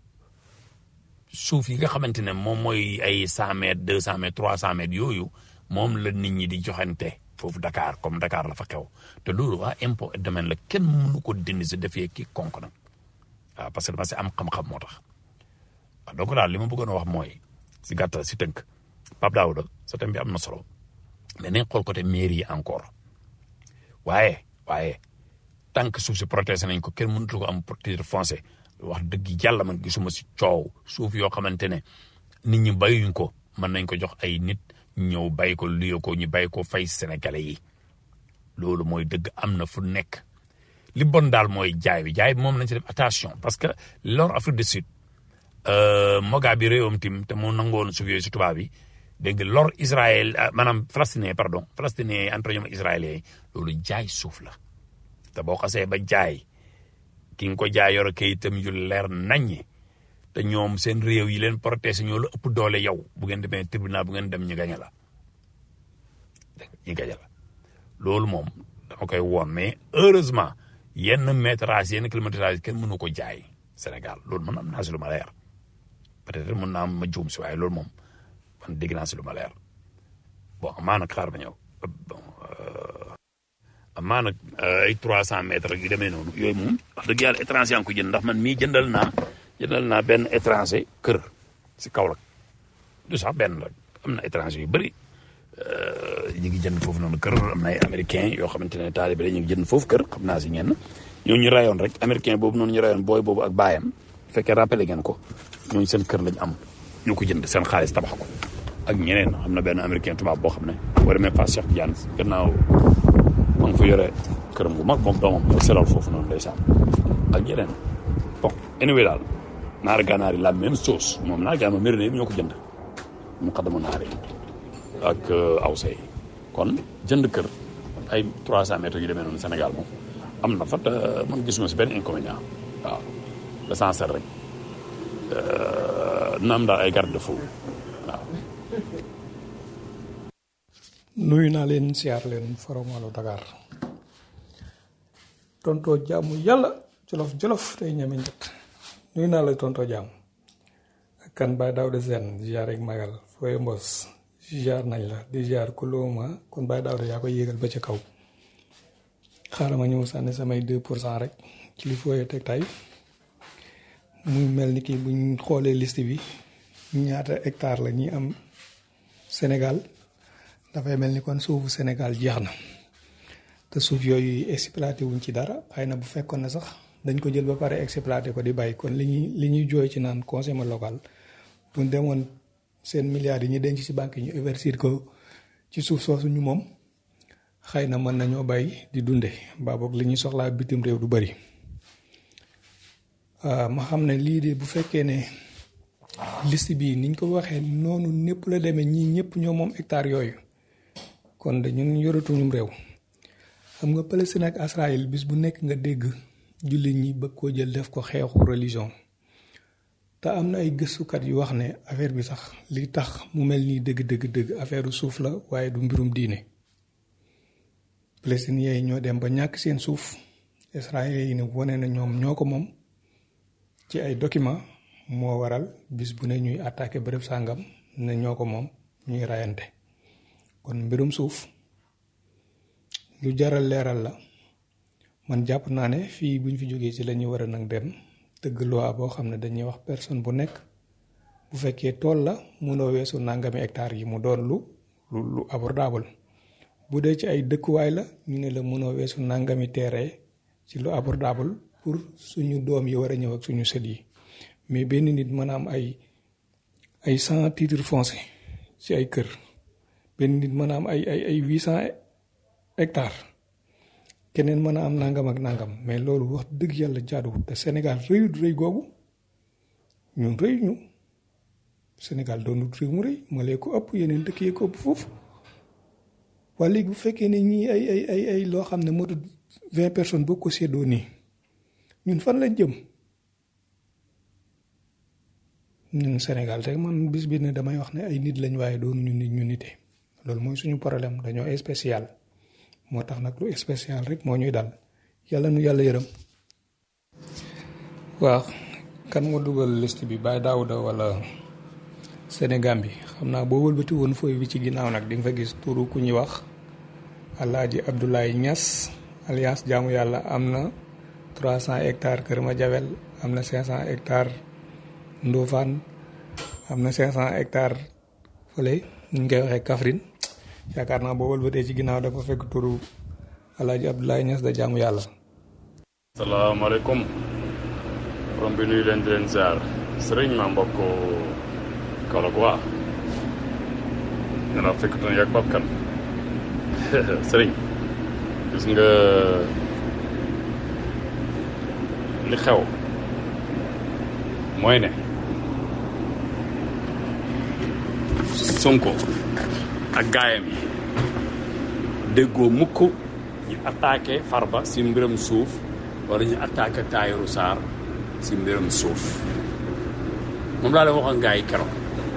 S3: suuf yi nga xamante ne moom mooy ay cent mètres deux cent mètres trois cent mètres yooyu moom la nit ñi di joxante foofu Dakar comme Dakar la fa xew te loolu waa impôt et domaine la kenn mënu ko dindi si defee kii konk nag waaw parce que dama si am xam-xam moo tax waaw donc daal li ma bëggoon a wax mooy si gàttal si tënk Pape Daouda sa thème bi am na solo mais nañ xool côté mairie yi encore waaye waaye tant que suuf si protégé nañ ko kenn mënatu ko am titre foncier wax dëgg yàlla man gisuma si coow suuf yoo xamante ne nit ñi bayuñ ko mën nañ ko jox ay nit ñëw bay ko luye ko ñu bay ko fay sénégalais yi loolu mooy dëgg am na fu nekk li bon daal mooy jaay bi jaay bi moom nañ ci def attention parce que lor Afrique du Sud moga bi réewam tim te mu nangoon suuf yooyu si tubaab bi dégg nga lor Israël maanaam palestinien pardon palestinien entre ñoom israélien yi loolu jaay suuf la te boo xasee ba jaay ki nga ko jaay yor kayitam yu leer naññi te ñoom seen réew yi leen protéger ñoo la ëpp doole yow bu ngeen demee tribunal bu ngeen dem ñu gañe la ñu gañe la loolu moom dama koy woon mais heureusement yenn métrage yenn kilométrage kenn mënu ko jaay Sénégal loolu man am naa si lu ma leer peut-être mën naa ma juum si waaye loolu moom man dégg naa si lu ma leer bon amaa nag xaar ba ñëw bon amaa nag ay trois cent mètres yu demee noonu yooyu moom wax dëgg yàlla étranger yaa ngi ko jënd ndax man mii jëndal naa jëndal naa benn étranger kër si Kaolack du sax benn rek am na étranger yu bëri ñu ngi jënd foofu noonu kër am na ay américain yoo xamante ne taalibe ñu ngi jënd foofu kër xam naa si ñenn ñooñu ñu rayoon rek américain boobu noonu ñu rayoon booy boobu ak baayam bu fekkee rappelé ngeen ko ñooñu seen kër lañ am ñoo ko jënd seen xaalis tabax ko ak ñeneen am na benn américain tubaab boo xam ne boo demee Fass Cheikh Diagne gannaaw ma ngi fa yore këram gu mag moom doomam ñoo selal foofu noonu ndeysaan ak yeneen bon anyway daal naar gànnaar yi la même chose moom naar gànnaar mérina yi ñoo ko jënd mu xadama naar yi ak awsa yi kon jënd kër ay 300 mètres yu demee noonu Sénégal moom am na fa te man gisuma si benn inconvénient waaw l'essentiel rek na am daal ay garde fou waaw
S4: nuyu naa leen siyaar leen foromalu Dakar tontoo jaamu yàlla jolof jolof tey ñeme njët nuyu naa la tontoo jaamu ak kan baay daaw de seen ziar ak magal fooy mbos ziar nañ la di ziar ku looma kon baay daaw de yaa koy yéegal ba ca kaw xaaral ma ñëw sànni samay deux pour cent rek ci li fooyee teg tay muy mel ni ki buñ xoolee liste bi ñaata hectare la ñi am Sénégal dafay mel ni kon suufu Sénégal jeex na te suuf yooyu exploité wuñ ci dara xëy na bu fekkoon ne sax dañ ko jël ba pare exploité ko di bàyyi kon li ñuy li ñuy jooy ci naan conseil local bu ñu demoon seen milliards yi ñu denc ci banque yi ñu investir ko ci suuf soosu ñu moom xëy na mën nañoo bàyyi di dunde mbaa boog li ñuy soxlaa bitim réew du bari ma xam ne lii de bu fekkee ne liste bii niñ ko waxee noonu népp la demee ñii ñëpp ñoo moom hectare yooyu kon de ñun yoratuñum réew xam nga Palestine ak Israël bis bu nekk nga dégg jullit ñi bëgg koo jël def ko xeexu religion te am na ay gëstukat yu wax ne affaire bi sax li tax mu mel nii dëgg dëgg dëgg affaire suuf la waaye du mbirum diine palestiniens yi ñoo dem ba ñàkk seen suuf israéliens yi ne wane na ñoom ñoo ko moom ci ay document moo waral bis bu ne ñuy attaqué bërëb sàngam ne ñoo ko moom ñuy rayante kon mbirum suuf lu jaral leeral la man jàpp naa ne fii buñ fi jógee ci la ñuy war a nag dem tëgg loi boo xam ne dañuy wax personne bu nekk bu fekkee tool la munoo weesu nangami hectare yi mu doon lu lu lu abordable bu dee ci ay dëkkuwaay la ñu ne la munoo weesu nangami terrain ci lu abordable pour suñu doom yi war a ñëw ak suñu sët yi mais benn nit mën a am ay ay cent titres fonciers ci ay kër benn nit mën a am ay ay ay huit cent hectare keneen mën a am nangam ak nangam mais loolu wax dëgg yàlla jaaduwul te Sénégal rëyut rëy googu ñun rëy ñu Sénégal doonut réew mu rëy ma lee ko ëpp yeneen dëkk yee ko ëpp foofu waa léegi bu fekkee ne ñii ay ay ay ay loo xam ne motut vingt personnes boo ko séddoo nii ñun fan lañ jëm ñun Sénégal rek man bis bi ne damay wax ne ay nit lañ waaye doonu ñu nit ñu nite loolu mooy suñu problème dañoo spécial moo tax nag lu spécial rek moo ñuy dal yàlla nu yàlla yërëm waaw kan moo dugal liste bi Baye Daouda wala Sénégal bi xam naa boo wëlbati woon fooy bi ci ginnaaw nag di nga fa gis turu ku ñuy wax Alaaji Abdoulaye Niass alliance jaamu yàlla am na 300 hectares Kër Madiabel am na 500 hectares Ndofane am na 500 hectares fële ñu ngi koy waxee Kaffrine yaakaar naa boo wëlbatee ci ginnaaw dafa fekk turu Alaaji Abdoulaye Niass da jaamu yàlla.
S3: salaamaaleykum borom bi nuyu leen di leen ziar sëriñ ma mbokk Kaolack waa dina fekk tan yàgg Pape Kane sëriñ gis nga li xew mooy ne Sonko ak gaayam yi déggoo mukk ñu attaqué Farba si mbiram suuf wala ñu attaqué Tahirou Sarr si mbiram suuf moom laa leen waxoon gaa yi keroog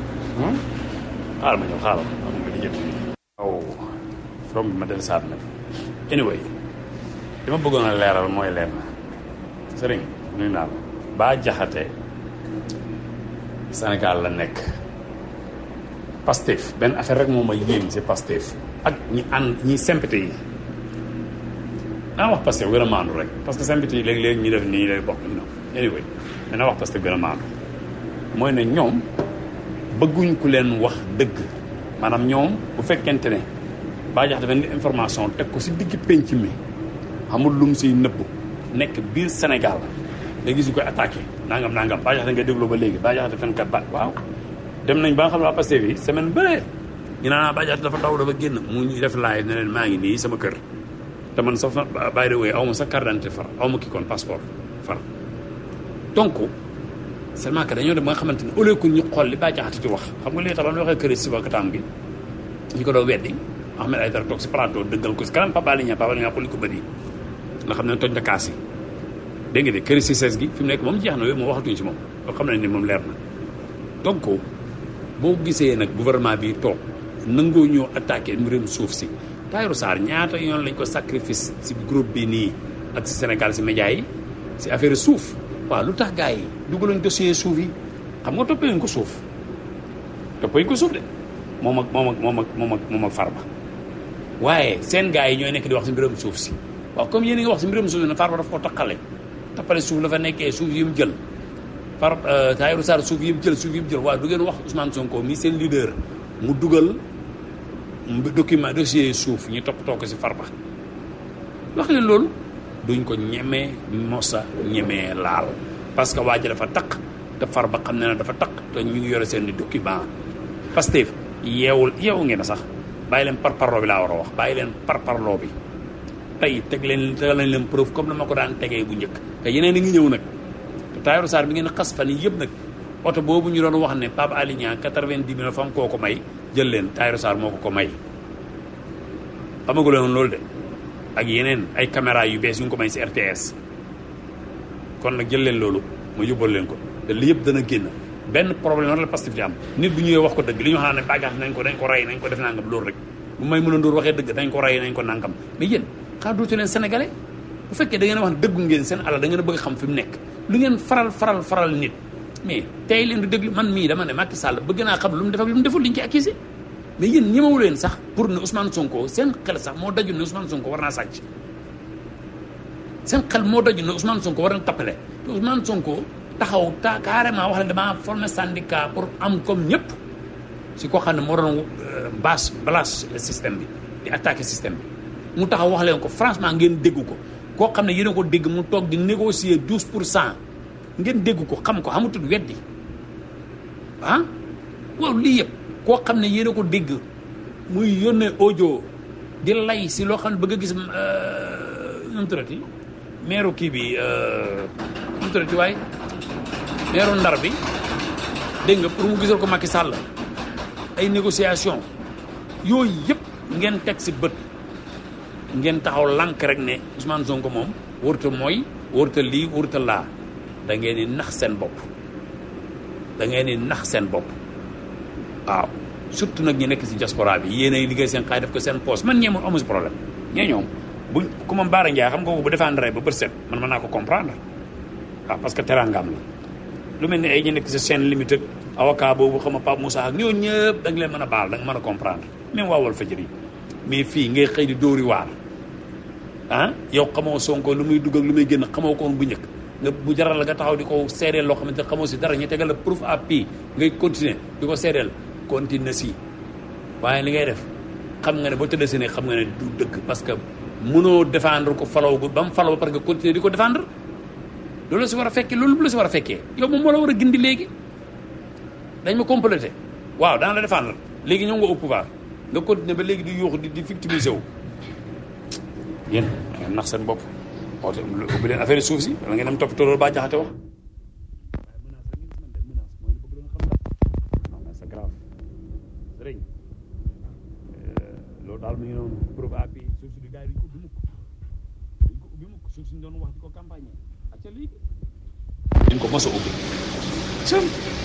S3: xaaral ma ñëw xaaral am nga di jënd aw from bi ma del saat nag anyway li ma bëggoon a leeral mooy leen sëriñ nuyu naa la baa jaxate Sénégal la nekk Pastef benn affaire rek moom ma yéem si Pastef ak ñi ànd ñi sympathie yi naa wax Pastef gën a maandu rek parce que sympathie yi léegi-léegi ñu def nii lay bokk you know anyway dana wax Pastef gën a maandu mooy ne ñoom bëgguñ ku leen wax dëgg maanaam ñoom bu fekkente ne baa jax dafa indi information teg ko si digg pénc mi xamul lu mu siy nëbb nekk biir Sénégal nga gis ñu koy attaqué nangam nangam baa jax da nga dégloo ba léegi baa jax dafa fenkat ba waaw dem nañ ba nga xam ne waa Pastef yi semaine bëre ñu naan baa jax dafa daw dafa génn mu ñu def live ne leen maa ngi nii sama kër te man sax by the way aw ma sa carte d'identité far aw ma kii kon passeport far donc seulement que dañoo dem ba nga xamante ne au lieu que ñu xool li baa jaxati ci wax xam nga li tax ba mu waxee kër si wakataam gi ñu ko doo weddi Ahmed Aïdara toog si plateau dëggal ko si kanam Papa Alioune Papa Alioune ko li ko bëri nga xam ne toj na kaas yi dégg nga de kër si sees gi fi mu nekk moom jeex na yooyu moom waxatuñ si moom loo xam ne ni moom leer na donc boo gisee nag gouvernement bi toog nangoo ñoo attaqué mbirum suuf si Tahirou Sarr ñaata yoon lañ ko sacrifice si groupe bi nii ak si Sénégal si média yi si affaire suuf waaw lu tax gars yi dugalañ dossier suuf yi xam nga toppee ko suuf toppee ko suuf de moom ak moom ak moom ak moom ak moom ak Farba waaye seen gars yi ñooy nekk di wax si mbirum suuf si waaw comme yéen a ngi wax si mbirum suuf si ne Farba daf ko taqale tappale suuf la fa nekkee suuf yi mu jël Far Tahirou Sarr suuf yi mu jël suuf yi mu jël waaw du ngeen wax Ousmane Sonko mi seen leader mu dugal document dossier suuf ñu toppatoo ko si Farba wax leen loolu duñ ko ñemee mosa ñemee laal parce que waa ji dafa taq te Farba xam ne na dafa taq te ñu ngi yore seen i document Pastef yeewul yeewu ngeen sax bàyyi leen par parloo bi laa war a wax bàyyi leen par parloo bi tey teg leen tegal nañ leen preuve comme na ma ko daan tegee bu njëkk te yeneen a ngi ñëw nag te Tahirou Sarr bi ngeen xas fan yi yëpp nag oto boobu ñu doon wax ne Pape Alé Niang quatre-vingt-dix mille fam koo ko may jël leen Tahirou Sarr moo ko ko may xamagu leen loolu de ak yeneen ay caméra yu bees yu ngi ko may si RTS kon nag jël leen loolu ma yóbbal leen ko te li yëpp dana génn benn problème la Pastef di am nit bu ñëwee wax ko dëgg li ñu xam ne bàjjax nañ ko dañ ko rey nañ ko def nangam loolu rek bu may mën a ndóor waxee dëgg dañ ko rey nañ ko nangam mais yéen xaa dootu leen sénégalais bu fekkee da ngeen a wax dëggu ngeen seen alal da ngeen a bëgg xam fi mu nekk lu ngeen faral faral faral nit mais tey leen di déglu man mii dama ne Macky Sall bëgg naa xam lu mu def ak lu mu deful liñ ci accusé mais yéen ñemewu leen sax pour ne Ousmane Sonko seen xel sax moo daju ne Ousmane Sonko war naa sàcc seen xel moo daju ne Ousmane Sonko war na tappale te Ousmane Sonko taxaw ta carrément wax la damaa formé syndicat pour am comme ñëpp si koo xam ne moo doon bâche balâche le système bi di attaquer système bi mu taxaw wax leen ko franchement ngeen dégg ko koo xam ne yéen a ko dégg mu toog di négocier douze pour cent ngeen dégg ko xam ko xamutul weddi ah waaw lii yëpp koo xam ne yéen a ko dégg muy yónnee audio di lay si loo xam ne bëgg a gis nu mu tuddati meeru kii bi nu mu tuddati waaye meeru ndar bi dégg nga pour mu gisal ko Macky Sall ay négociation yooyu yëpp ngeen teg si bët ngeen taxaw lànk rek ne Ousmane Sonko moom wërta mooy wërta lii wërta laa da ngeen di nax seen bopp da ngeen di nax seen bopp waaw surtout nag ñi nekk si diaspora bi yéen ay liggéey seen xaay def ko seen poste man ñee moom amu si problème ñee ñoom buñ ku ma Baara Ndiaye xam nga ko bu défendre ba bët set man mën naa ko comprendre waaw parce que teraangam la lu mel ni ay ñu nekk si seen limite ak avocat boobu xam nga Pape Moussa ak ñoo ñëpp da nga leen mën a baal da nga mën a comprendre même waa Walfadjri mais fii ngay xëy di dóori waar ah yow xamoo Sonko lu muy dugg ak lu muy génn xamoo ko woon bu njëkk nga bu jaral la nga taxaw di ko seedeel loo xamante ne xamoo si dara ñu tegal la proof à pi ngay continuer di ko seedeel continue si waaye li ngay def xam nga ne boo tëddee si ne xam nga ne du dëgg parce que mënoo défendre ko falaw ba mu falaw parce que continuer di ko défendre loolu la si war a fekkee loolu bu la si war a fekkee yow moom moo la war a gindi léegi dañ ma complété waaw daan la défendre léegi ñëw nga au pouvoir nga continuer ba léegi di yuuxu di di victimiser wu yéen da ngeen nax seen bopp oote ubbi leen affaire suuf si wala ngeen am toppatoo loolu baa jaxate wax c'est grave sëriñ loolu daal mi ngi noonu preuve à appui suuf si di gars yi duñ ko ubbi mukk duñ ko ubbi mukk suuf si ñu doon wax di ko campagne acca léegi duñ ko mos a ubbi sëm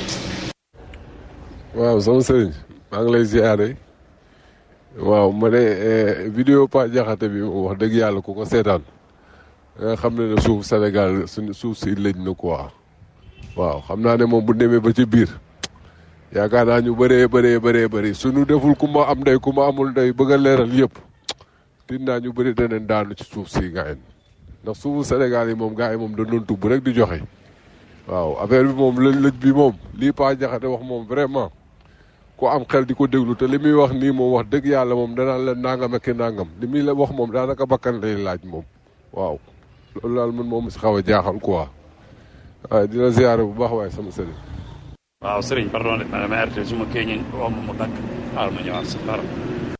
S5: waaw sama sëriñ maa ngi lay ziare waaw ma ne vidéo Pa Jaxate bi moom wax dëgg yàlla ku ko seetaan nga xam ne ne suuf Sénégal suñu suuf si lëj na quoi waaw xam naa ne moom bu demee ba ci biir yaakaar naa ñu bëree bëree bëree bëri suñu deful ku ma am ndey ku ma amul ndey bëgg a leeral yëpp tin naa ñu bëri daneen daanu ci suuf si gars ndax suufu Sénégal yi moom gars yi moom dañ doon tubb rek di joxe waaw affaire bi moom lëj lëj bi moom lii Pa Jaxate wax moom vraiment ku am xel di ko déglu te li muy wax nii moom wax dëgg yàlla moom danaan la nangam ak nangam li muy la wax moom daanaka bakkan lay laaj moom waaw loolu daal man moom si xaw a jaaxal quoi waaye dina ziare bu baax waaye sama sëriñ.
S3: waaw sëriñ pardon de ma dama arrêté su ma kii ñu wax ma mu dagg xaaral ma ñëwaat sa xaaral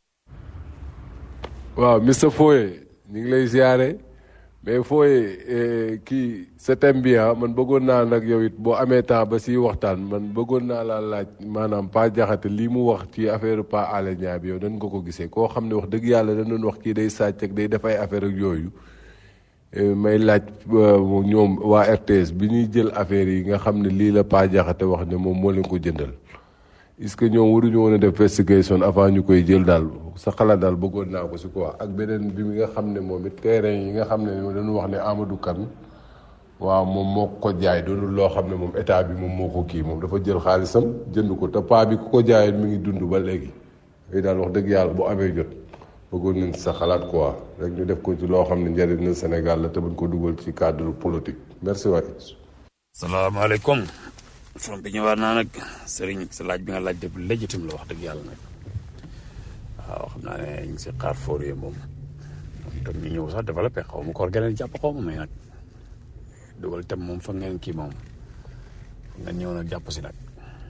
S5: waaw Mr Foye ñu ngi lay ziare mais Foye kii sa thème bi ah man bëggoon naa nag yow it boo amee temps ba si waxtaan man bëggoon naa laa laaj maanaam Pa Jaxate lii mu wax ci affaire Pa Alé Niang bi yow dañ ko ko gisee koo xam ne wax dëgg yàlla dañ doon wax kii day sàcc ak day def ay affaire ak yooyu may laaj ñoom waa RTS bi ñuy jël affaire yi nga xam ne lii la Pa Jaxate wax ne moom moo leen ko jëndal est-ce que ñoom waruñu woon a def investigation avant ñu koy jël daal sa xalaat daal bëggoon naa ko si quoi ak beneen bi nga xam ne moom it terrain yi nga xam ne dañu wax ne Amadou Kane waaw moom moo ko jaay doonul loo xam ne moom état bi moom moo ko kii moom dafa jël xaalisam jënd ko te paa bi ku ko jaayee mi ngi dund ba léegi yooyu daal wax dëgg yàlla bu amee jot bëggoon nañ sa xalaat quoi rek ñu def ko ci loo xam ne njëriñ na Sénégal la te bañ ko dugal ci cadre politique merci waay.
S3: salaamaaleykum from bi ñëwaat naa nag sëriñ sa laaj bi nga laaj def légitim la wax dëgg yàlla nag waaw xam naa ne ñu ngi si xaar foor yi moom moom tam ñu ñëw sax développé xaw ma koor geneen jàpp xaw ma may nag dugal tam moom fa ngeen kii moom fa ngeen ñëw nag jàpp si nag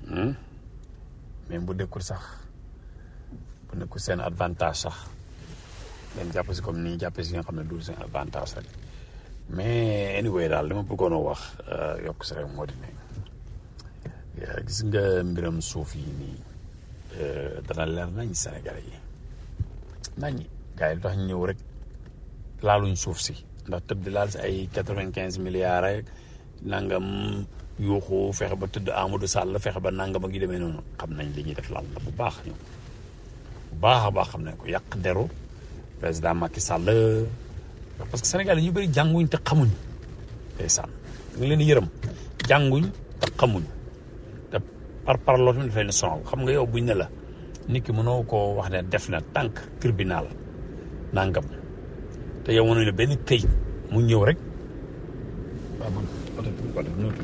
S3: même bu dekkul sax bu nekkul seen avantage sax ngeen jàpp si comme ni ñu jàppee si nga xam ne du seen avantage rek mais anyway daal li ma bëggoon a wax yokk si rek moo di ne gis nga mbiram suuf yi nii dana leer nañ Sénégalais yi nañ gars yi lu tax ñëw rek laaluñ suuf si ndax tëb di laal si ay quatre-vingt-quinze milliards rek nangam yuuxu fexe ba tëdd Amadou Sall fexe ba nangam ak yu demee noonu xam nañ li ñuy def laal na bu baax ñoom bu baax a baax xam nañ ko yàq deru président Macky Sall parce que Sénégal yi ñu bëri jànguñ te xamuñ ndeysaan ñu ngi leen di yërëm jànguñ te xamuñ te par par loolu tamit daf leen sonal xam nga yow buñ ne la nit ki mënoo koo wax ne def na tànk tribunal nangam te yow mënuñ la benn këyit mu ñëw rek waaw man oto bi ko def nuutu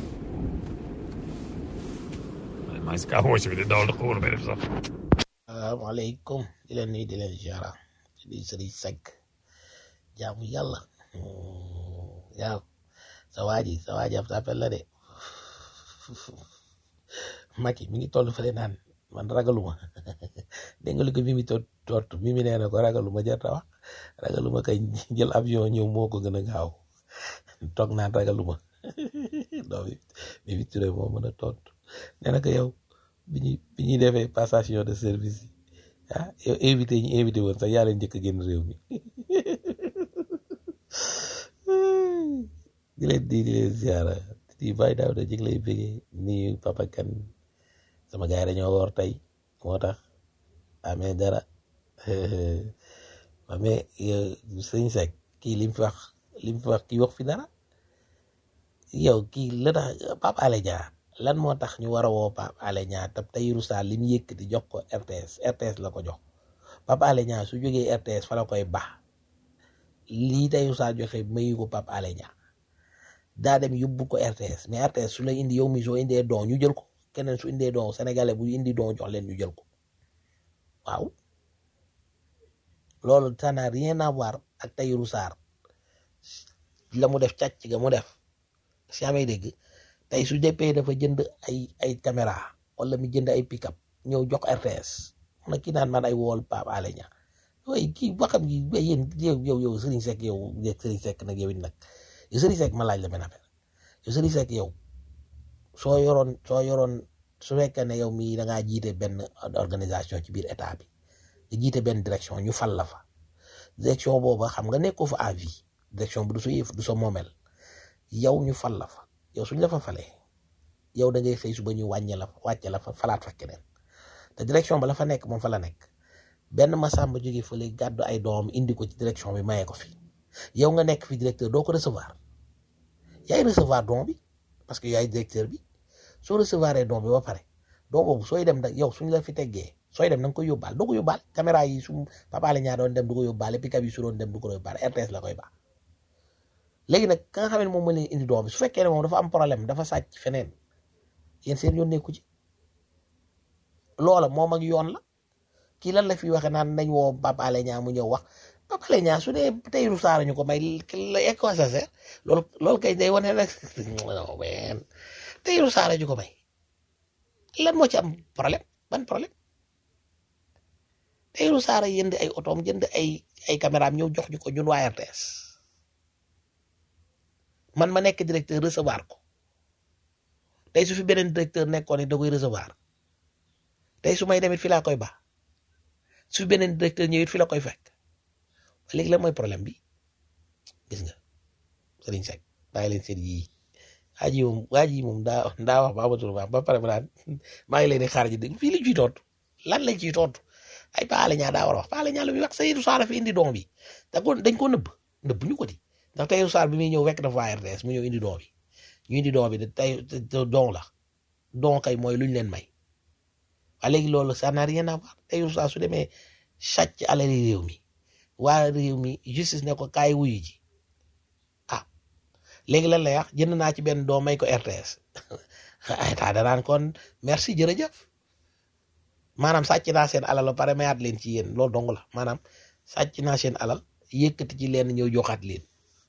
S3: maa ngi si kaa woosi bi di dawal ko woon may def sax
S1: salaamaaleykum di leen nuyu di leen ziara di sëriñ Seck jaamu yàlla waaw sa waa ji sa waa ji ab sapel la de Macky mi ngi toll fële naan man ragaluma dégg nga li ko mimi tot tot mimi nee na ko ragaluma jarta wax ragaluma kay jël avion ñëw moo ko gën a gaaw toog naan ragaluma non bi mimi Touré moo mën a tontu nee na ko yow bi ñuy bi ñuy defee passation de service yi ah yow invité ñu invité woon sax yaa leen njëkk a génn réew mi di leen di di leen ziara di bàyyi daaw da jëg lay bëggee nii papa kan sama gars yi dañoo woor tey moo tax amee dara amee sëñ Seck kii lim fi wax lim fi wax kii wax fi dara yow kii la tax Pape Alé Niang lan moo tax ñu war a woo Pape Alé Niang te Tahirou Sarr li mu yëkkati jox ko RTS RTS la ko jox Pape Alé Niang su jógee RTS fa la koy baax lii Tahirou Sarr joxe mayu ko Pape Alé Niang daa dem yóbbu ko RTS mais RTS su la indi yow mi soo indee don ñu jël ko keneen su indee don sénégalais bu indi don jox leen ñu jël ko waaw loolu ça n'a rien à voir ak Tahirou Sarr la mu def càcc ga mu def si amee dégg tey su jëppee dafa jënd ay ay caméra wala mu jënd ay pick-up ñëw jox RTS na kii naan man ay wool Pape Alé Niang waaye kii waxam gi ba yéen yow yow yow Serigne Seck yow Serigne Seck nag yow it nag yow Serigne Seck ma laaj la benn affaire yow Serigne Seck yow soo yoroon soo yoroon su fekkee ne yow mii da ngaa jiite benn organisation ci biir état bi nga jiite benn direction ñu fal la fa direction booba xam nga nekkoo fa à vie direction bi du sa yëf du sa moomel yow ñu fal la fa yow suñ la fa falee yow da ngay xëy suba ñu wàññe la fa wàcce la fa falaat fa keneen te direction ba la fa nekk moom fa la nekk benn Massamba jóge fële gàddu ay doom indi ko ci direction bi mayee ko fi yow nga nekk fi directeur doo ko recevoir yaay recevoir don bi parce que yaay directeur bi soo recevoir don bi ba pare don boobu sooy dem da yow suñ la fi teggee sooy dem da nga koy yóbbaal doo ko yóbbaal caméra yi su Pape Alé Niang doon dem du ko yóbbaale pick-up yi su doon dem du ko yóbbaale RTS la koy baax léegi nag ka nga xam ne moom moo leen indi doom bi su fekkee ne moom dafa am problème dafa sàcc feneen yéen seen yoon nekku ci loola moom ak yoon la kii lan la fi waxe naan nañ woo Pape Alé Niang mu ñëw wax Pape Alé Niang su dee Tahirou Sarr ñu ko may la ek quoi ça sert loolu loolu kay day wane rek non mais Tahirou Sarr ñu ko may lan moo ci am problème ban problème Tahirou Sarr jënd ay otoom jënd ay ay caméraam ñëw jox ñu ko ñun waa RTS man ma nekk directeur recevoir ko tey su fi beneen directeur nekkoon it da koy recevoir tey su may demit fi laa koy baax su fi beneen directeur ñëwit fi la koy fekk léegi la mooy problème bi gis nga Serigne Seck bàyyi leen seen yii waa ji moom waa ji moom daa daa wax ba amatul ba ba pare ba naan maa ngi leen di xaar ji dégg fii lañ ciy tontu lan lañ ciy tontu ay Pape Alé Niang daa war a wax Pape Alé Niang lu muy wax Tahirou Sarr fi indi doom bi da ko dañ ko nëbb nëbb ñu ko di ndax Tahirou Sarr bi muy ñëw wekk dafa waa RTS mu ñëw indi doom bi ñu indi doom bi de tey don la don kay mooy luñ leen may waa léegi loolu ça n'a rien à voir Tahirou Sarr su demee sàcc alali réew mi waa réew mi justice ne ko kaay wuyu ji ah léegi lan lay wax jënd naa ci benn doom may ko RTS état danaan kon merci jërëjëf maanaam sàcc naa seen alal ba pare mayaat leen ci yéen loolu dong la maanaam sàcc naa seen alal yëkkati ci leen ñëw joxaat leen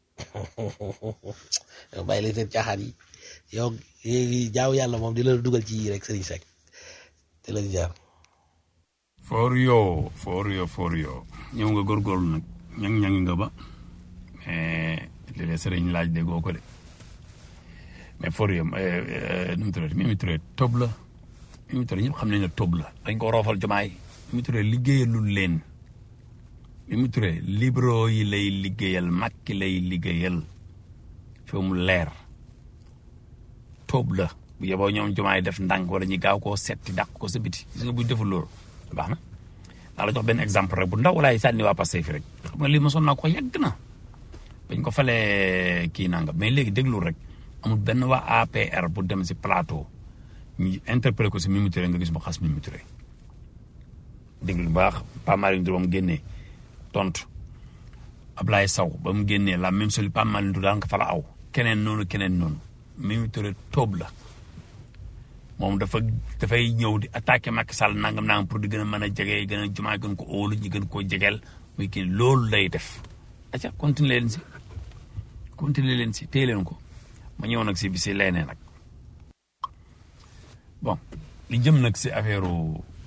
S1: yow bàyyi leen seen caaxaan yi yow jaaw yàlla moom di la dugal ci yii rek Serigne Seck te la jaar.
S3: for yoo for yoo for yoo ñëw nga góorgóorlu nag ñang-ñang nga ba mais léeg-léeg sëriñ laaj déggoo ko de mais for yoo nu mu tuddati Mimi Touré tob la Mimi Touré ñëpp xam nañ ne tob la dañ ko roofal jamaay Mimi Touré liggéeyalul leen Mimi Touré libéraux yi lay liggéeyal Macky lay liggéeyal fi mu leer tob la bu yeboo ñoom jamaay def ndànk wala ñu gaaw koo setti dàq ko sa biti gis nga buñ deful loolu baax na naa la jox benn exemple rek bu ndaw walaay sànni waa Pastef fi rek xam nga lii mosoon naa ko yàgg na bañ ko falee kii nanga mais léegi déglu rek amul benn waa APR bu dem si plateau ñu interpellé ko si Mimi Touré nga gis mu xas Mimi Touré déglu bu baax Pape Malick Ndour ba mu génnee tontu Ablaye Sow ba mu génnee la même chose Pape Malick Ndour daan ko fa la aw keneen noonu keneen noonu Mimi Touré tóob la moom dafa dafay ñëw di attaqué Macky Sall nangam nangam pour di gën a mën a jege gën a jumaa gën ko óolu ñi gën koo jegeel muy kii loolu lay def aca continuer leen si continuer leen si téye leen ko ma ñëw nag si bi si leenee nag bon li jëm nag si affaire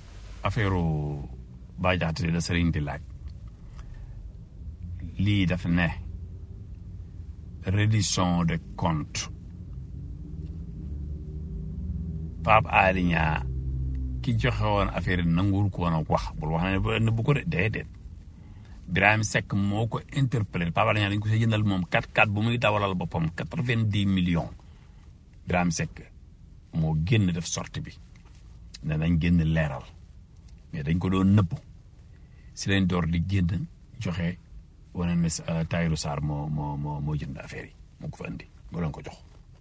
S3: affaire Bah Diakhaté la sëriñ di laaj lii dafa ne reddition de compte Pape Alé Niang ki joxe woon affaire yi nanguwul ko woon a wax bul wax ne ba nëbbu ko de déedéet Birahim Seck moo ko interpellé Pape Alé Niang dañ ko see jëndal moom 4-4 bu muy dawalal boppam 90 millions Birahim Seck moo génn def sortie bi ne nañ génn leeral mais dañ ko doon nëbbu si lañ door di génn joxe wane ne Tahirou Sarr moo moo moo moo jënd affaire yi moo ko fa indi moo leen ko jox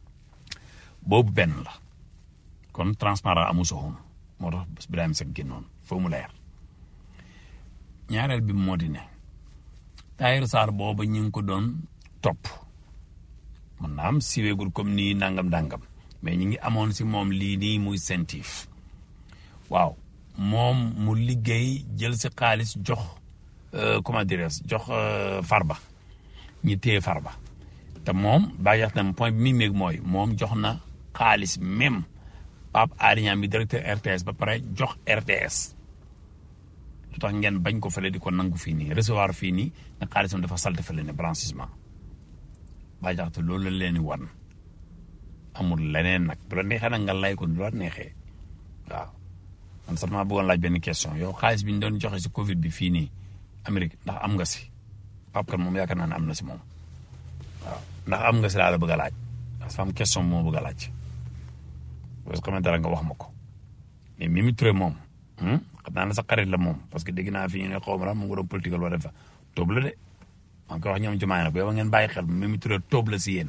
S3: boobu benn la kon transparent amu soxoon moo tax Birahim Seck génnoon foo mu leer ñaareel bi moo di ne Tahirou Sarr boobu ñu ngi ko doon topp mën naa am siweegul comme nii nangam dangam mais ñu ngi amoon si moom lii nii muy sentif waaw moom mu liggéey jël si xaalis jox comment dirais jox farba ñi téye farba te moom Bah Diakhaté point bi mi méeg mooy moom jox na xaalis même Pape Alé Niang mi directeur RTS ba pare jox RTS lu tax ngeen bañ ko fële di ko nangu fii nii recevoir fii nii ne xaalisam dafa salte fële ne blanchissement Bah Diakhaté loolu la leen di wan amul leneen nag bu la neexee nag nga lay ko du la neexee waaw man sax maa bëggoon laaj benn question yow xaalis bi ñu doon joxe si Covid bi fii nii Amérique ndax am nga si Pape Kane moom yaakaar naa ne am na si moom waaw ndax am nga si laa la bëgg a laaj parce que am question moo bëgg a laaj parce que xam dara nga wax ma ko mais Mimi Touré moom xam naa ne sa xarit la moom parce que dégg naa fi ñu ne xaw ma la mu ngi doon politique wala def fa tóob la de maa ngi koy wax ñoom jumaay nag yow ngeen bàyyi xel Mimi Touré tóob la si yéen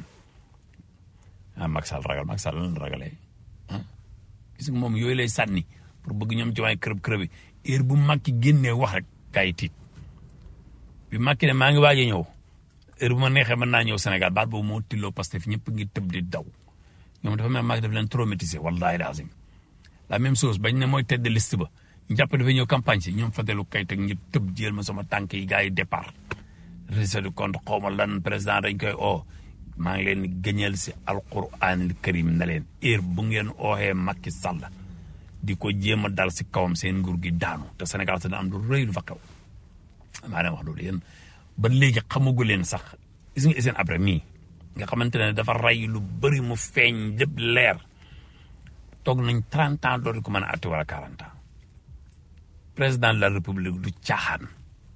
S3: ah Macky Sall ragal Macky Sall lan la ragalee ah gis nga moom yooyu lay sànni pour bëgg ñoom jumaay kërëb kërëb yi heure bu Macky génnee wax rek gaa yi tiit bi Macky ne maa ngi waaj a ñëw heure bu ma neexee mën naa ñëw Sénégal baat boobu moo tilloo Pastef ñëpp ngi tëb di daw ñoom dafa mel Macky daf leen traumatisé wallahi lazim la même chose bañ ne mooy tête de liste ba ñu jàpp dafa ñëw campagne si ñoom Fadilou Keita ñu tëb jël ma sama tànk yi gars yi départ réseau de compte xaw ma lan président dañ koy oo maa ngi leen di gëñal si alquranil karim na leen heure bu ngeen ooxee Macky Sall di ko jéem a dal si kawam seen nguur gi daanu te Sénégal te am lu rëy lu fa kaw maa leen wax loolu yéen ba léegi xamagu leen sax gis nga seen après mii nga xamante ne dafa rey lu bëri mu feeñ lépp leer toog nañ 30 ans dootu ko mën a atte wala 40 ans président de la république du caaxaan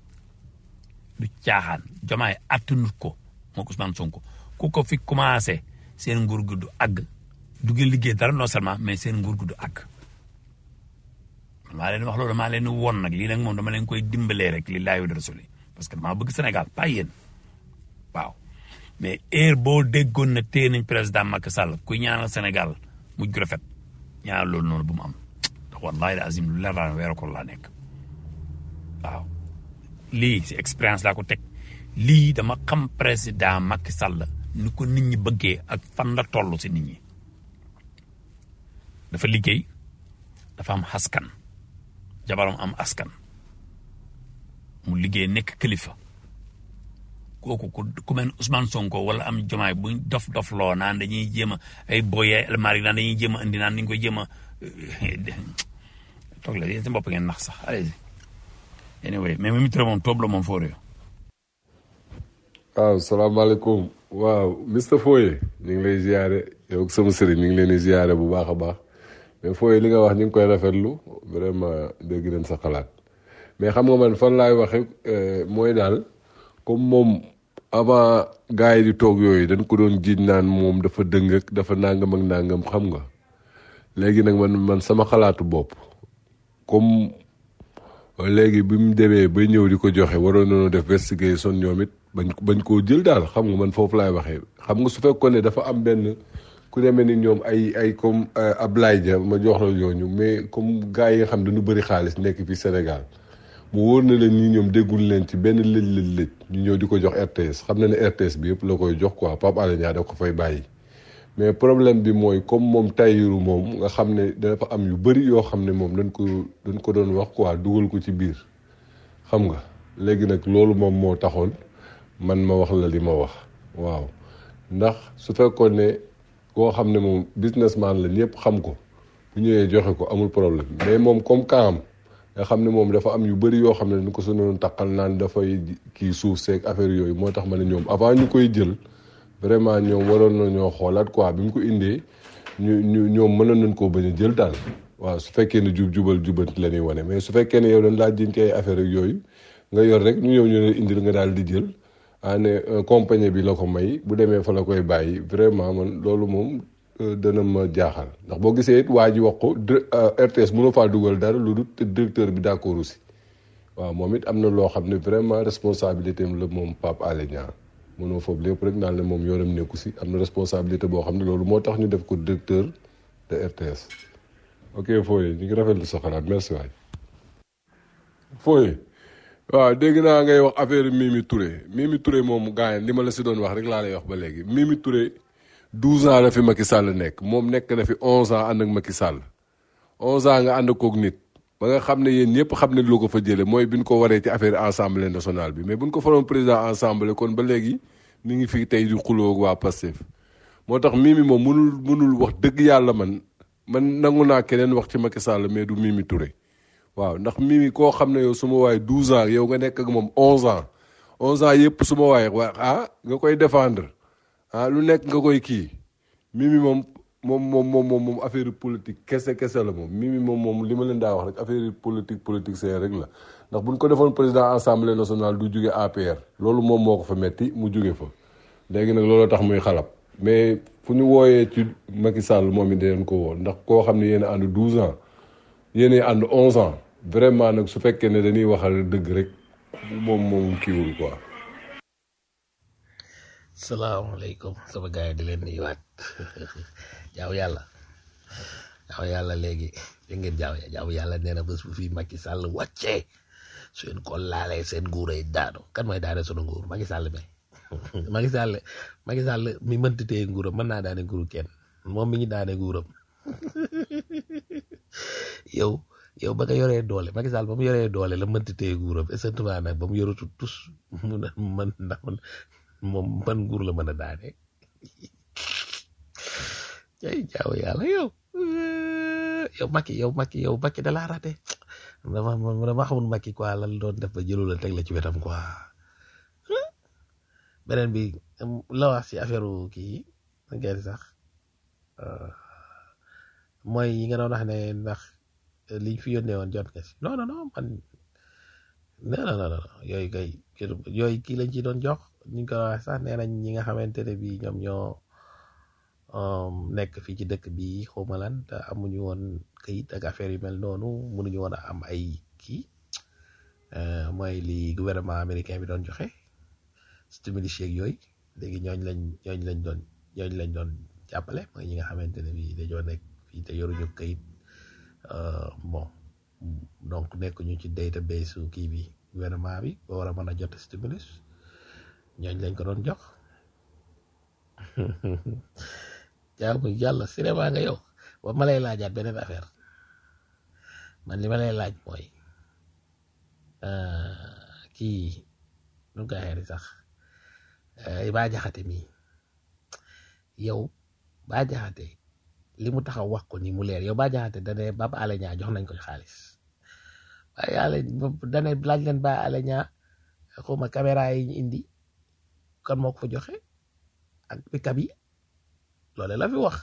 S3: du caaxaan jomaay attanut ko moo ko Ousmane Sonko ku ko fi commencé seen nguur gi du àgg du ngeen liggéey dara non seulement mais seen nguur gi du àgg maa leen wax loolu maa leen di won nag lii nag moom dama leen koy dimbalee rek li laayu rasuli parce que damaa bëgg Sénégal pas yéen waaw mais heure boo déggoon na téye nañ président Macky Sall kuy ñaanal Sénégal mujj gu rafet ñaanal loolu noonu bu mu am ndax wallahi la azim lu leer laa weeru ko laa nekk waaw lii si expérience laa ko teg lii dama xam président Macky Sall ni ko nit ñi bëggee ak fan la toll si nit ñi dafa liggéey dafa am askan jabaram am askan mu liggéey nekk kilifa kooku ku ku mel Ousmane Sonko wala am jomaay bu dof dof loo naan dañuy jéem a ay boye almari naan dañuy jéem a indi naan dañu koy jéem a toog la yéen seen bopp ngeen nax sax allez anyway mais Mimi Touré moom toob la moom foo réew
S5: waaw salaamaaleykum waaw Mr Foye ñu ngi lay ziare yow ak sama sëriñ ñu ngi leen di ziare bu baax a baax mais Foye li nga wax ñu ngi koy rafetlu vraiment dégg nañ sa xalaat mais xam nga man fan laay waxe mooy daal comme moom avant gars yi di toog yooyu dañ ko doon jiiñ naan moom dafa dëng ak dafa nangam ak nangam xam nga léegi nag man man sama xalaatu bopp comme léegi bi mu demee ba ñëw di ko joxe waroon nañoo def investigation ñoom it bañ bañ koo jël daal xam nga man foofu laay waxee xam nga su fekkoon ne dafa am benn ku demee ni ñoom ay ay comme Ablaye Dia ma jox la ñooñu mais comme gars yi nga xam dañu bëri xaalis nekk fii Sénégal mu wóor na leen ñi ñoom déggul leen ci benn lëj lëj lëj ñu ñëw di ko jox RTS xam na ne RTS bi yëpp la koy jox quoi Pape Alé Niang da ko fay bàyyi mais problème bi mooy comme moom Tahirou moom nga xam ne dafa am yu bëri yoo xam ne moom dañ ko dañ ko doon wax quoi dugal ko ci biir xam nga léegi nag loolu moom moo taxoon man ma wax la li ma wax waaw ndax su fekkoon ne koo xam ne moom businessman la ñëpp xam ko bu ñëwee joxe ko amul problème mais moom comme kaam nga xam ne moom dafa am yu bëri yoo xam ne dañ ko sonoon taqal naan dafay kii suuf seeg affaire yooyu moo tax ma ne ñoom avant ñu koy jël vraiment ñoom waroon na ñoo xoolaat quoi bi mu ko indee ñu ñu ñoom mënoon nañ koo bañ a jël daal waaw su fekkee ne jub jubal jubanti la ñuy wane mais su fekkee ne yow dañ laa jiñ ci ay affaire ak yooyu nga yor rek ñu ñëw ñu ne indil nga daal di jël ah ne compagnie bi la ko may bu demee fa la koy bàyyi vraiment man loolu moom dana ma jaaxal ndax boo gisee it waa ji wax ko RTS mënoo faa dugal dara lu dul te directeur bi d'accord aussi waaw moom it am na loo xam ne vraiment responsabilité am la moom Pape Alé Niang mënoo foofu lépp rek naan ne moom yoonam nekku si am na responsabilité boo xam ne loolu moo tax ñu def ko directeur de RTS ok Foye ñu ngi rafetlu sa xalaat merci waay Foye waaw dégg naa ngay wax affaire Mimi Touré Mimi Touré moom gars li ma la si doon wax rek laa lay wax ba léegi Mimi Touré 12 ans la fi Macky Sall nekk moom nekk na fi 11 ans ànd ak Macky Sall 11 ans nga ànd koog nit ba nga xam ne yéen ñëpp xam ne loo ko fa jëlee mooy bi ñu ko waree ci affaire assemblée nationale bi mais bu ñu ko faroon président assemblée kon ba léegi ni ngi fi tey di xuloo ak waa Pastef moo tax Mimi moom mënul mënul wax dëgg yàlla man man nangu naa keneen wax ci Macky Sall mais du Mimi Touré. waaw ndax Mimi koo xam ne yow su ma waay 12 ans yow nga nekk ak moom 11 ans 11 ans yëpp su ma waay waa ah nga koy défendre ah lu nekk nga koy kii Mimi moom moom moom moom moom affaire politique kese kese la moom Mimi moom moom li ma leen daa wax rek affaire politique politique c'est rek la ndax bu ñu ko defoon président assemblée nationale du jóge APR loolu moom moo ko fa metti mu jóge fa léegi nag loolu tax muy xalab mais fu ñu wooyee ci Macky Sall moom it dinañ ko woo ndax koo xam ne yéen a ànd 12 ans yéen a ànd 11 ans. vraiment nag su fekkee ne dañuy waxal dëgg rek moom moom kiiwul quoi.
S1: salaamaaleykum sama gars yi di leen nuyuwaat jaaw yàlla jaaw yàlla léegi dégg ngeen jaaw jaaw yàlla nee na bés bu fi Macky Sall wàccee su ngeen ko laalee seen nguur ay daanu kan mooy daane sunu nguur Macky Sall mi Macky Sall Macky Sall mi mënti téye nguuram mën naa daane nguuru kenn moom mi ñu daane nguuram yow. yow ba nga yoree doole Macky Sall ba mu yoree doole la mënti téye nguuram essentiellement nag ba mu yoratu tus mu ne man ndax moom man nguur la mën a daane cay jaaw yàlla yow yow Macky yow Macky yow Macky da laa raté dama dama xamul Macky quoi lan doon def ba jëlu la teg la ci wetam quoi beneen bi la wax ci affaire kii ngeen sax mooy yi nga doon wax ne ndax liñ fi yónnee woon jot nga si non non non man non non non yooyu kay yooyu kii lañ ci doon jox ñu ko wax sax nee nañ ñi nga xamante ne bii ñoom ñoo nekk fii ci dëkk bi xawma lan te amuñu woon këyit ak affaire yu mel noonu mënuñu woon a am ay kii mooy li gouvernement américain bi doon joxe stimulus yeeg yooyu léegi ñooñ lañ ñooñ lañ doon ñooñ lañ doon jàppale mooy ñi nga xamante ne bii dañoo nekk fii te yoruñu këyit. bon donc nekk ñu ci database su kii bi gouvernement bi ba war a mën a jot stimulus ñooñ lañ ko doon jox jaamu yàlla cinéma nga yow ba ma lay laajaat beneen affaire man li ma lay laaj mooy kii nu nga xeeri sax baa jaxate mii yow baa jaxate li mu taxaw wax ko ni mu leer yow Bah Diakhaté dane Pape Alé Niang jox nañ ko xaalis waaye yàlla dane laaj leen Bah Alé Niang xawma caméra yi ñu indi kan moo ko fa joxe ak pick-up yi loole la fi wax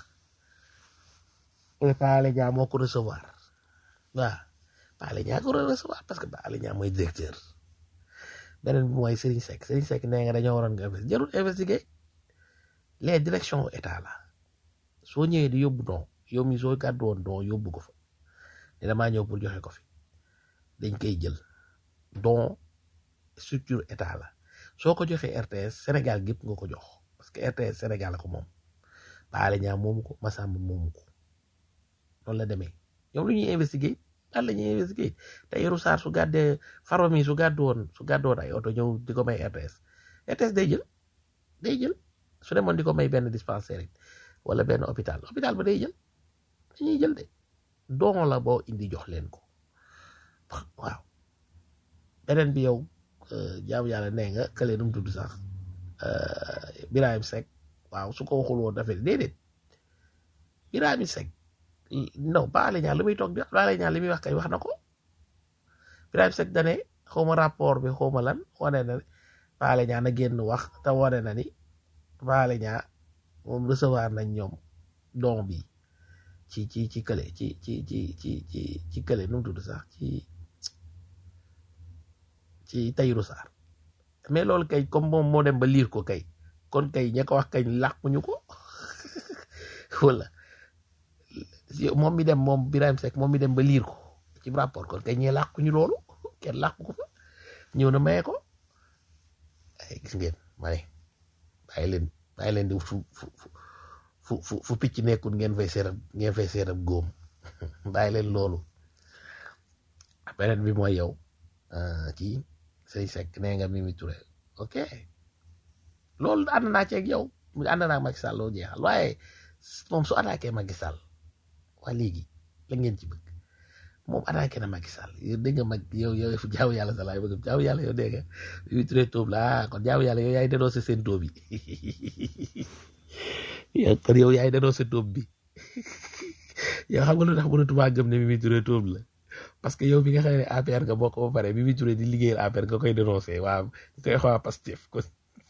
S1: Bah Alé Niang moo ko recevoir waaw Bah Alé Niang ko recevoir parce que Bah Alé Niang mooy directeur beneen bi mooy Serigne Seck Serigne Seck nee nga dañoo waroon nga investir jarul investiguer les directions état la soo ñëwee di yóbbu don yow mi soo gàddu woon don yóbbu ko fa ne damaa ñëw pour joxe ko fi dañ koy jël don structure état la soo ko joxee RTS Sénégal gépp nga ko jox parce que RTS Sénégal la ko moom Bah Alé Niang moomu ko Massamba moomu ko noonu la demee ñoom lu ñuy investiguer daal la ñuy investiguer te Yorou Sarr su gàddee Farba mi su gàddu woon su gàddu woon ay oto ñëw di ko may RTS RTS day jël day jël su demoon di ko may benn dispensaire wala benn hôpital hôpital ba day jël dañuy jël de don la boo indi jox leen ko waaw beneen bi yow jaamu yàlla nee nga kële nu mu tudd sax Birahim Seck waaw su ko waxul woon dafay déedéet Birahim Seck non Bah Alé Niang li muy toog di wax Bah Alé Niang li muy wax kay wax na ko Birahim Seck dane xawma rapport bi xawma lan wane na ne Paale ñaa na génn wax te wane na ni Paale ñaa moom recevoir nañ ñoom don bi ci ci ci kële ci ci ci ci ci ci kële nu mu tudd sax ci ci Tahirou Sarr mais loolu kay comme moom moo dem ba liir ko kay kon kay ña ko wax kay làquñu ko wala moom mi dem moom Birahim Seck moom mi dem ba liir ko ci rapport kon kay ñee làquñu loolu kenn làqu ko fa ñëw na maye ko ay gis ngeen ma ne bàyyi leen bàyyi leen di fu fu fu fu fu picc nekkul ngeen fay seetab ngeen fay seetab góom bàyyi leen loolu beneen bi mooy yow kii say Seck nee nga Mimi Touré ok loolu ànd naa ci ak yow ànd naa Macky Sall loo jeexal waaye moom su attaqué Macky Sall waa léegi la ngeen ci bëgg moom attaqué na Macky Sall yow dégg nga mag yow yow jaamu yàlla sa laay bëgg jaamu yàlla yow dégg nga Mimi Touré tóob la ah kon jaamu yàlla yow yaay dénoncé seen tóob yi yow kon yow yaay dénoncé tóob bi yow xam nga lu tax mënatumaa gëm ne Mimi Touré tóob la parce que yow bi nga xam ne APR nga bokk ba pare Mimi Touré di liggéeyal APR nga koy dénoncé waa nga koy xaw a Pastef ko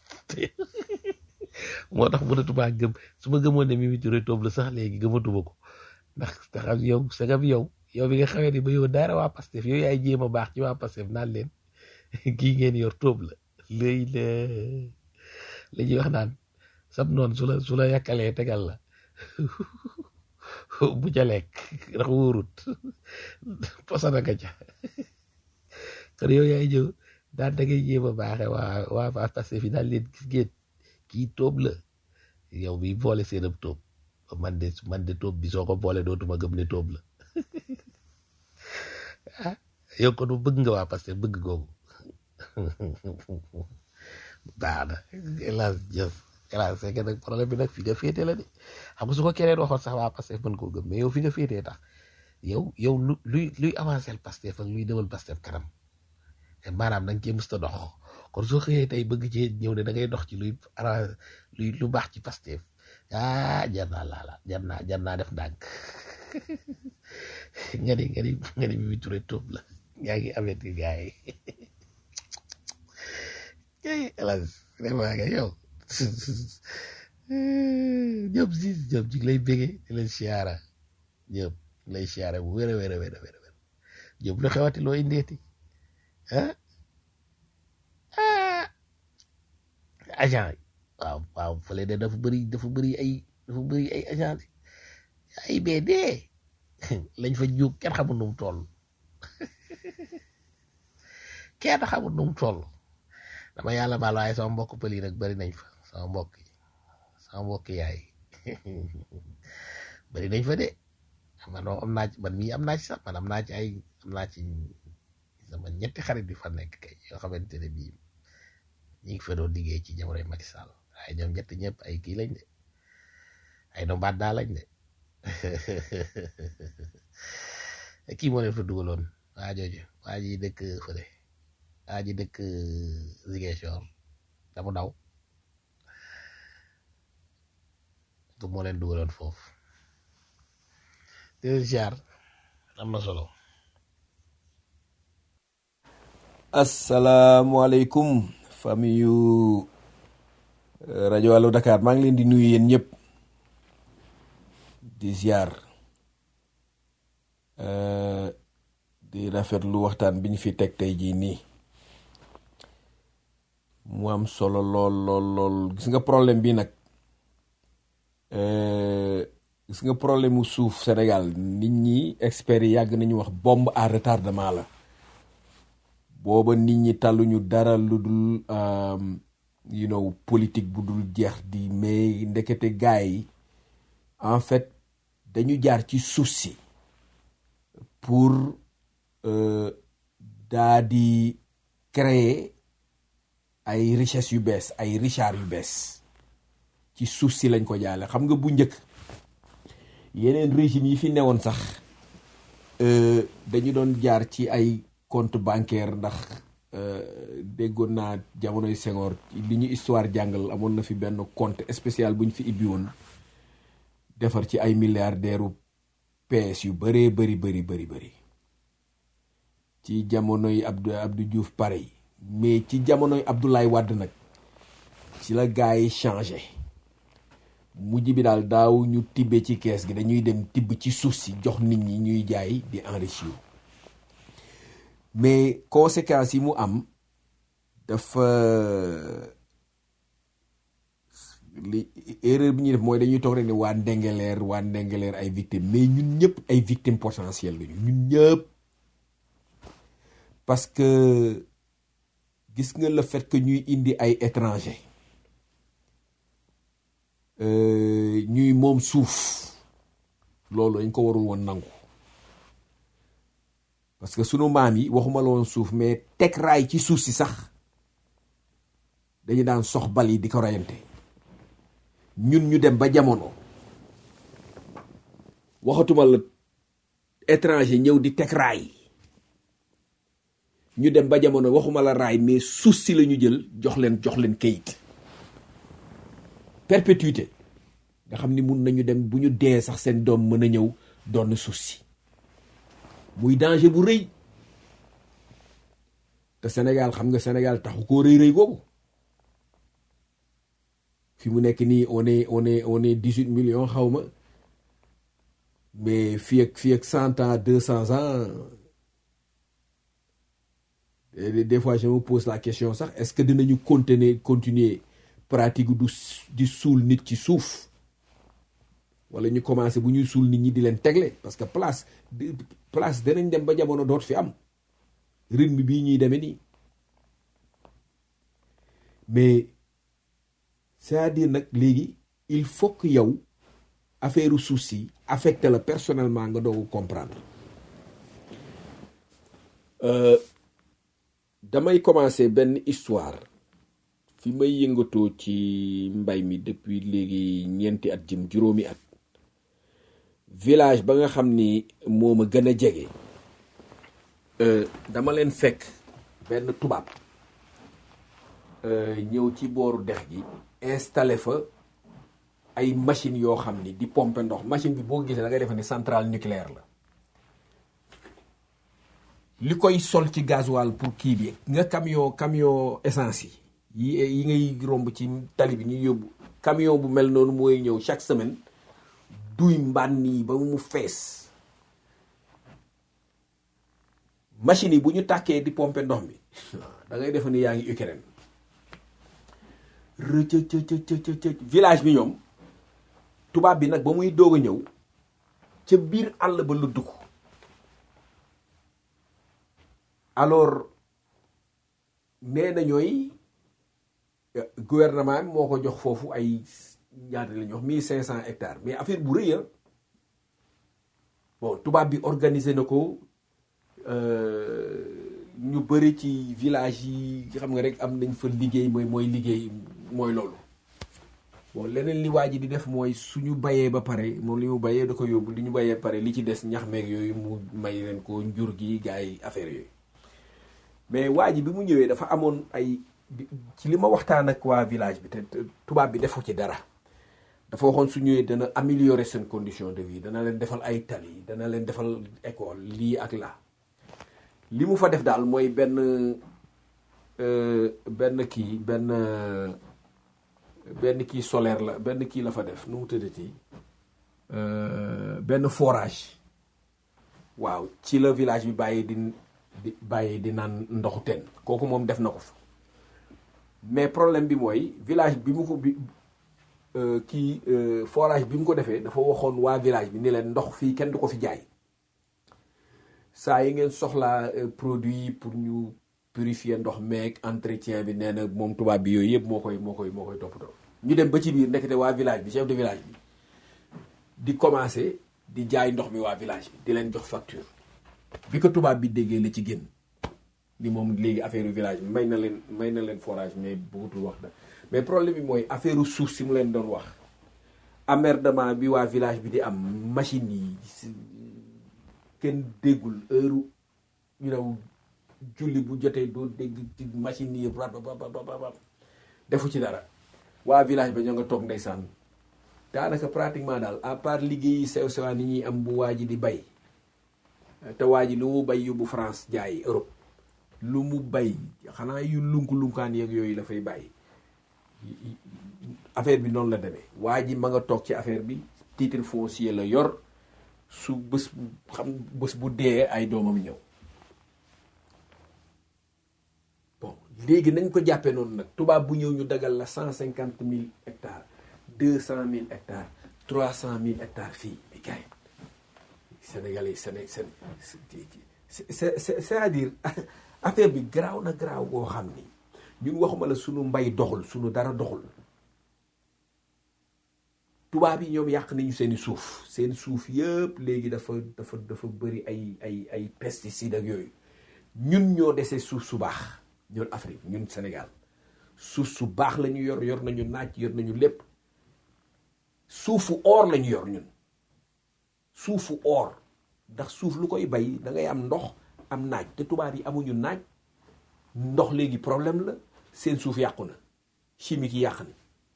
S1: moo tax mënatumaa gëm su ma gëmoon ne Mimi Touré tóob la sax léegi gëmatuma ko ndax te xam yow sagam yow yow bi nga xamee ni ba yow dara waa Pastef yow yaay jéem a baax ci waa Pastef naan leen kii ngeen yor tóob la léegi la la ñuy wax naan sab noonu su la su la yàkkalee tegal la bu ca lekk ndax wóorut posana nga ca kon yow yaay ñëw daan da ngay jéem a baaxe waa waa waa Pastef yi daal leen gis ngeen kii tóob la yow bi boole seen ab tóob man de man de tóob bi soo ko boole dootuma gëm ne tóob la ah yow kon bëgg nga waa Pastef bëgg googu baax na hélas jëf hélas c'est que nag problème bi nag fi nga féete la de xam nga su ko keneen waxoon sax waa Pastef mën koo gëm mais yow fi nga féetee tax yow yow lu luy luy avancé le Pastef ak luy demal Pastef kanam maanaam da nga cee mës a dox kon soo xëyee tey bëgg cee ñëw ne da ngay dox ci luy arrangé luy lu baax ci Pastef ah jar naa laala jar naa jar naa def ndànk nga ni nga ni nga ni Mimi Touré tóob la yaa ngi amet gi gars yi kay hélas vraiment nga yow ñëpp si ñëpp ji lay bége di leen siyaara ñëpp lay siyaara bu wér a wér a wér a wér ñëpp lu xewati loo indeeti ah ah agent yi waaw waaw fële de dafa bëri dafa bëri ay dafa bëri ay agent ay BD lañ fa juug kenn xamul nu mu toll kenn xamul nu mu toll dama yàlla baal waaye sama mbokk pël yi nag bëri nañ fa sama mbokk yi sama mbokk yaay bëri nañ fa de man am naa ci man mii am naa ci sax man am naa ci ay am naa ci sama ñetti xarit yu fa nekk kay yoo xamante ne bii ñi ngi fa doon liggéey ci jamonoy Macky Sall waaye ñoom ñett ñëpp ay kii lañ de ay nombaat daa lañ de kii moo leen fa dugaloon waa jooju waa ji dëkk fële waa ji dëkk Ziguinchor damu daw du moo leen dugaloon foofu di leen ziar am na solo
S6: asalaamualeykum famille yu rajo Allo Dakar maa ngi leen di nuyu yéen ñëpp di ziar di rafetlu waxtaan bi ñu fi teg tey jii nii mu am solo lool lool lool gis nga problème bi nag gis nga problème mu suuf Sénégal nit ñi experts yi yàgg nañu wax bombe à retardement la booba nit ñi tàlluñu dara lu dul you know politique bu dul jeex di mais ndekete gars yi en fait dañu jaar ci suuf si pour daa di créer ay richesse yu bees ay richard yu bees ci suuf si lañ ko jaale xam nga bu njëkk yeneen régime yi fi newoon sax dañu doon jaar ci ay compte bancaire ndax déggoon naa jamonoy Senghor li ñu histoire jàngal amoon na fi benn compte spécial bu ñu fi ibbi woon defar ci ay milliardaires PS yu bëree bëri bëri bëri bëri ci jamonoy Abdou Abdou Diouf pareil mais ci jamonoy Abdoulaye Wade nag ci la gars yi changé mujj bi daal daaw ñu tibbe ci kees gi dañuy dem tibb ci suuf si jox nit ñi ñuy jaay di enrichir mais conséquences yi mu am dafa li erreur bi ñuy def mooy dañuy toog rek ne waa Ndengeleer waa Ndengeleer ay victimes mais ñun ñëpp ay victimes potentielles lañu ñun ñëpp parce que gis nga le fait que ñuy indi ay étrangers ñuy moom suuf loolu dañ ko warul woon nangu parce que sunu maam yi waxuma la woon suuf mais teg raay ci suuf si sax dañu daan sox bal yi di ko reyante ñun ñu dem ba jamono waxatuma la étranger ñëw di teg raay ñu dem ba jamono waxuma la raay mais suuf si la ñu jël jox leen jox leen kayit perpétuité nga xam ni mun nañu dem bu ñu dee sax seen doom mën a ñëw doon suuf si muy danger bu rëy te Sénégal xam nga Sénégal taxu koo rëy rëy googu fi mu nekk nii on est on est on est dix huit millions xaw ma mais fii ak fii ak cent ans deux cents ans des fois je me pose la question sax est-ce que dinañu continuer continuer pratique du di suul nit ci suuf wala ñu commencé bu ñuy suul nit ñi di leen tegle parce que place place danañ dem ba jamono doot fi am rythme bii ñuy demee nii mais c'est-à-dire nag léegi il faut que yow affaire suuf si affecté la personnellement nga doogu comprendre damay commencer benn histoire fi may yëngatoo ci mbay mi depuis léegi ñeenti at jëm juróomi at village ba nga xam ni moo ma gën a jege dama leen fekk benn tubaab ñëw ci booru dex gi installé fa ay machines yoo xam ni di pomper ndox machine bi boo gisee da ngay defe ni centrale nucléaire la li koy sol ci gasoil pour kii bi nga camion camion essence yi yi yi ngay romb ci tali bi ñuy yóbbu camion bu mel noonu mooy ñëw chaque semaine duy mbànn yi ba mu fees machine yi bu ñu tàkkee di pomper ndox mi da ngay defe ni yaa ngi Ukraine rëcc village bi ñoom tubaab bi nag ba muy doog a ñëw ca biir àll ba lu dugg alors nee na ñooy gouvernement bi moo ko jox foofu ay ñaata la ñu wax mille cinq cent hectares mais affaire bu rëy bon tubaab bi organisé na ko ñu bëri ci village yi xam nga rek am nañ fa liggéey mooy mooy liggéey mooy loolu bon leneen li waa ji di def mooy suñu bayee ba pare moom li mu bayee da ko yóbbu li ñu bayee pare li ci des ñax meeg yooyu mu may leen ko njur gi gars yi affaire yooyu mais waa ji bi mu ñëwee dafa amoon ay ci li ma waxtaan ak waa village bi te tubaab bi defu ci dara dafa waxoon su ñëwee dana améliorer seen condition de vie dana leen defal ay tali dana leen defal école lii ak laa li mu fa def daal mooy benn benn kii benn benn kii solaire la benn kii la fa def nu mu tëddati benn forage waaw ci la village bi bàyyi di di bàyyi di naan ndoxu teen kooku moom def na ko fa mais problème bi mooy village bi mu ko bi kii forage bi mu ko defee dafa waxoon waa village bi ni leen ndox fii kenn du ko fi jaay saa yi ngeen soxlaa produit pour ñu purifier ndox meeg entretien bi nee na moom tubaab bi yooyu yëpp moo koy moo koy moo koy toppatoo ñu dem ba ci biir ndekete waa village bi chef de village bi di commencer di jaay ndox mi waa village bi di leen jox facture bi ko tubaab bi déggee la ci génn ni moom léegi affaire village bi may na leen may na leen forage mais bëggutul wax da mais problème bi mooy affaire suuf si mu leen doon wax emmerdement bi waa village bi di am machine yi kenn déggul heure you know julli bu jotee doo dégg ci machine yi ba defu ci dara waa village ba ñoo nga toog ndeysaan daanaka pratiquement daal à part liggéeyi sew sewaan yi ñuy am bu waa ji di bay te waa ji lu mu bay yóbbu France jaay Europe lu mu bay xanaa yu lunku-lunkaan yeeg yooyu la fay bàyyi affaire bi noonu la demee waa ji ma nga toog ci affaire bi titre foncier la yor su bés bu xam bés bu dee ay doomam ñëw bon léegi nañ ko jàppee noonu nag tubaab bu ñëw ñu dagal la cent cinquante mille hectares deux cent mille hectares trois cent mille hectares fii mais gars yi Sénégalais yi Séné Séné c'est c'est c'est-à-dire affaire bi garaaw na garaaw boo xam ni ñun waxuma la sunu mbay doxul sunu dara doxul tubaab yi ñoom yàq nañu seeni suuf seen suuf yëpp léegi dafa dafa dafa bëri ay ay ay pesticides ak yooyu ñun ñoo dese suuf su baax ñun Afrique ñun Sénégal suuf su baax la ñu yor yor nañu naaj yor nañu lépp suufu or la ñu yor ñun suufu or ndax suuf lu koy bay da ngay am ndox am naaj te tubaab yi amuñu naaj ndox léegi problème la seen suuf yàqu na chimique yi yàq na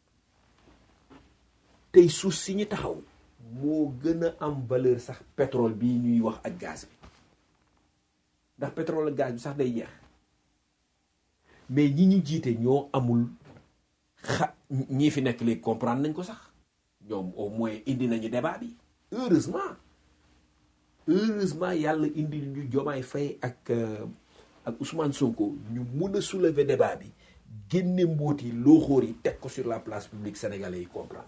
S6: tey suuf si ñu taxaw moo gën a am valeur sax pétrole bii ñuy wax ak gaz bi ndax pétrole ak gaz bi sax day jeex mais ñi ñu jiite ñoo amul xa ñii fi nekk léegi comprendre nañ ko sax ñoom au moins indi nañu débat bi heureusement heureusement yàlla indi ñu Diomaye Faye ak ak Ousmane Sonko ñu mun a soulever débat bi génne mbóot yi looxóor yi teg ko sur la place publique sénégalais yi comprendre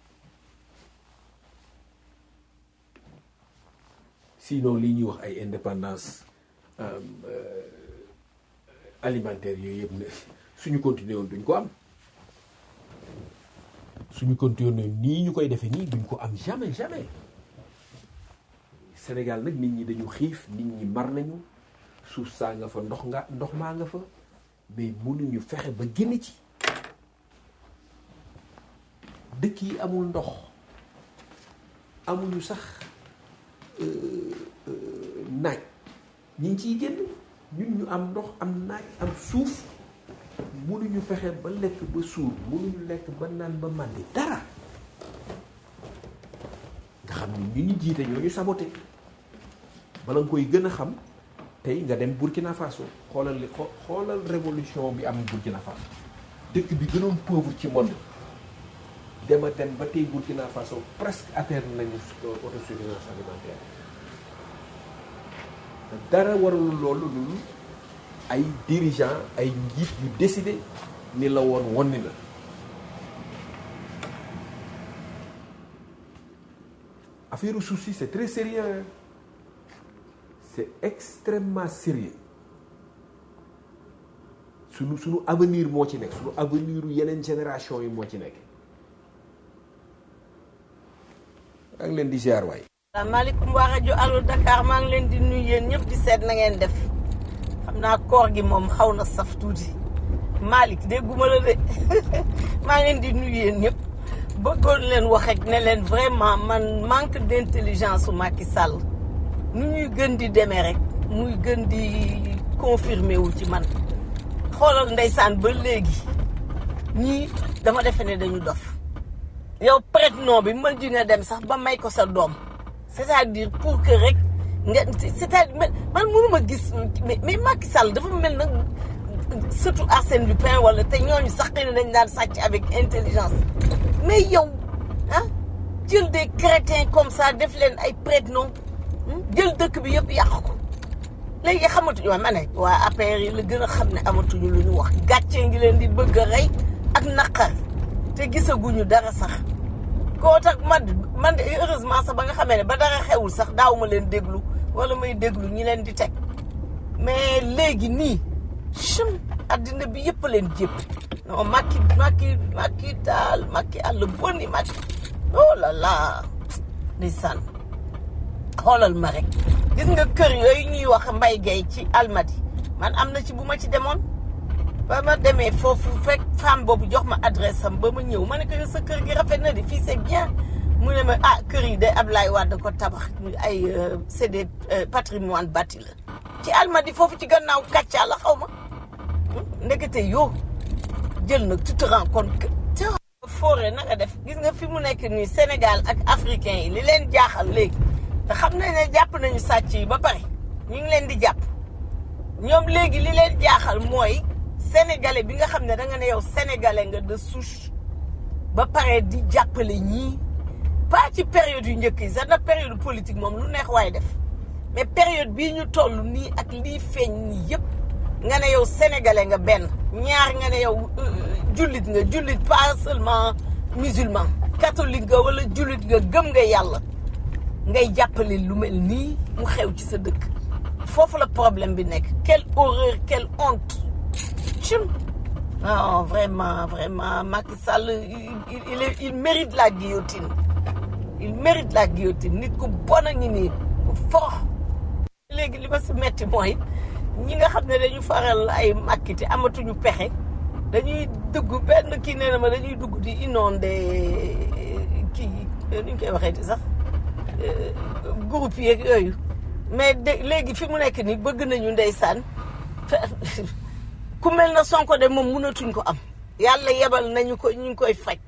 S6: sinon lii ñuy wax ay indépendance alimentaire yooyu yëpp ne suñu continuer woon duñ ko am suñu continuer nii ñu koy defee nii duñ ko am jamais jamais Sénégal nag nit ñi dañu xiif nit ñi mar nañu suuf saa nga fa ndox nga ndox maa nga fa mais mënuñu fexe ba génn ci dëkk yi amul ndox amuñu sax naaj ñi ngi ciy génn ñun ñu am ndox am naaj am suuf mënuñu fexe ba lekk ba suur mënuñu lekk ba naan ba màndi dara nga xam ni ñu ñu jiite ñoo ñu saboté bala nga koy gën a xam tey nga dem Burkina Faso xoolal li xoolal révolution bi am Burkina Faso dëkk bi gënoon pauvre ci monde dema dem ba tey Burkina Faso presque atteindre nañu autosuffisance alimentaire dara warul loolu lulu ay dirigeant ay njiit yu décidé ni la woon wonni na affaire suuf si c'est très sérieux c'est extrêmement sérieux sunu sunu avenir moo ci nekk sunu avenir yeneen génération yi moo ci nekk maa ngi leen di ziar waay
S7: asalaamaaleykum waa rajo Allo Dakar maa ngi leen di nuyu yéen ñëpp di seet na ngeen def xam naa koor gi moom xaw na saf tuuti Malick dégguma la de maa ngi leen di nuyu yéen ñëpp bëggoon leen wax rek ne leen vraiment man manque d'intelligence su Macky Sall nu ñuy gën di demee rek muy gën di confirmer wu ci man xoolal ndeysaan ba léegi ñii dama defe ne dañu dof yow prête-nom bi mën ji nga dem sax ba may ko sa doom c'est-à-dire pour que rek nga c'est-à-dire man mënuma gis mais mais Macky Sall dafa mel nag surtout Arsène Lupin wala te ñooñu sax xëy na dañ daan sàcc avec intelligence mais yow ah jël des crétins comme ça def leen ay prête-nom jël dëkk bi yëpp yàq ko léegi xamatuñu waa ma ne waa APR yi la gën a xam ne amatuñu lu ñu wax gàccee ngi leen di bëgg a rey ak naqar te gisaguñu dara sax koo tax man man de heureusement sax ba nga xamee ne ba dara xewul sax daaw ma leen déglu wala may déglu ñi leen di teg mais léegi nii chum addina bi yëpp leen jépp non Macky Macky Macky daal Macky àll bonni Macky oh là là ndeysaan xoolal ma rek gis nga kër yooyu ñuy wax mbay gay ci almadi man am na ci bu ma ci demoon ba ma demee foofu fekk femme boobu jox ma adresse am ba ma ñëw ma ne ko sa kër gi rafet na de fii c'est bien mu ne ma ah kër yi de Ablaye Wade ko tabax ay c'est des patrimoine bâti la ci almadi foofu ci gannaaw kàccaa la xaw ma ndekete yoo jël nag tu te rends compte que te foore na nga def gis nga fi mu nekk nii Sénégal ak africain yi li leen jaaxal léegi te xam nañ ne jàpp nañu sàcc yi ba pare ñu ngi leen di jàpp ñoom léegi li leen jaaxal mooy sénégalais bi nga xam ne da nga ne yow sénégalais nga de souche ba pare di jàppale ñii pas ci période yu njëkk yi sax na période politique moom lu neex waaye def mais période bii ñu toll nii ak lii feeñ nii yëpp nga ne yow sénégalais nga benn ñaar nga ne yow jullit nga jullit pas seulement musulman catholique nga wala jullit nga gëm nga yàlla ngay jàppale lu mel nii mu xew ci sa dëkk foofu la problème bi nekk quelle horreur quelle honte cim non vraiment vraiment Macky Sall il il il, il mérite la guillotine il mérite la guillotine nit ku bon a ngi nii ku forox léegi li ma si metti mooy ñi nga xam ne dañu faral ay Macky te amatuñu pexe dañuy dugg benn kii nee na ma dañuy dugg di inondé kii nu ñu koy waxee ti sax groupe yeeg yooyu mais de léegi fi mu nekk nii bëgg nañu ndeysaan ku mel na Sonko de moom mënatuñ ko am yàlla yebal nañu ko ñu ngi koy faj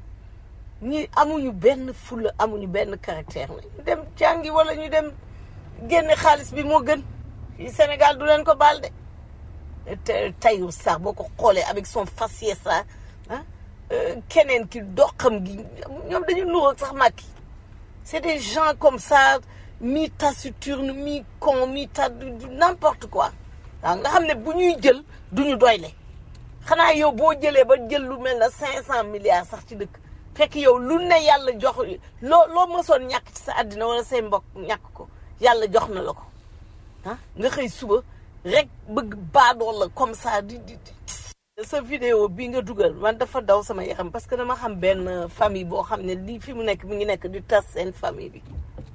S7: ñi amuñu benn fulla amuñu benn caractère nañu dem jàngi wala ñu dem génne xaalis bi moo gën fii Sénégal du leen ko baal de te Tahirou Sarr boo ko xoolee avec son faciès là ah keneen ki doxam gi ñoom dañu nuroog sax Macky c'est des gens comme ça mi taciturne mi con mi ta n'importe quoi waaw nga xam ne bu ñuy jël duñu doyle xanaa yow boo jëlee ba jël lu mel na cinq cent milliards sax ci dëkk fekk yow lu ne yàlla jox loo loo mësoon ñàkk ci sa àddina wala say mbokk ñàkk ko yàlla jox na la ko ah nga xëy suba rek bëgg baadoo la comme ça di di di sa vidéo bi nga dugal man dafa daw sama yaram parce que dama xam benn famille boo xam ne lii fi mu nekk mi ngi nekk di tas seen famille bi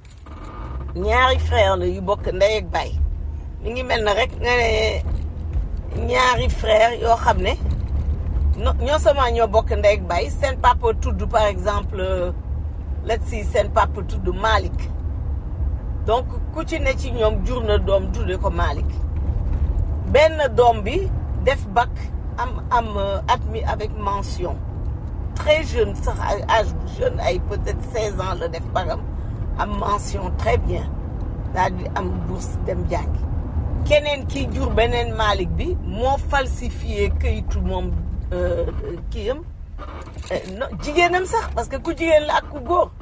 S7: ñaari frère la yu bokk ndey ak baay mi ngi mel na rek nga ne ñaari frère yoo xam ne no ñoo sama ñoo bokk ndey ak baay seen papa tudd par exemple let's see seen papa tudd Malick donc ku ci ne ci ñoom jur na doom tudde ko Malick benn doom bi def bac am am admis avec mention très jeune sax ay âge bu jeune ay peut-être seize ans la def bagam am mention très bien daal di am bourse dem jàngi keneen ki jur beneen Malick bi moo falsifié këyitu moom kiyam jigéenam sax parce que ku jigéen la ak ku góor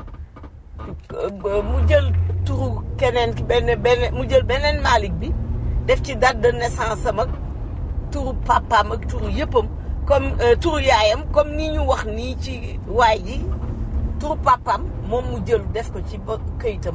S7: mu jël turu keneen ki benn benn mu jël beneen Malick bi def ci date de naissance am ak turu papaam ak turu yëppam comme turu yaayam comme ni ñu wax nii ci waay ji turu papaam moom mu jël def ko ci ba këyitam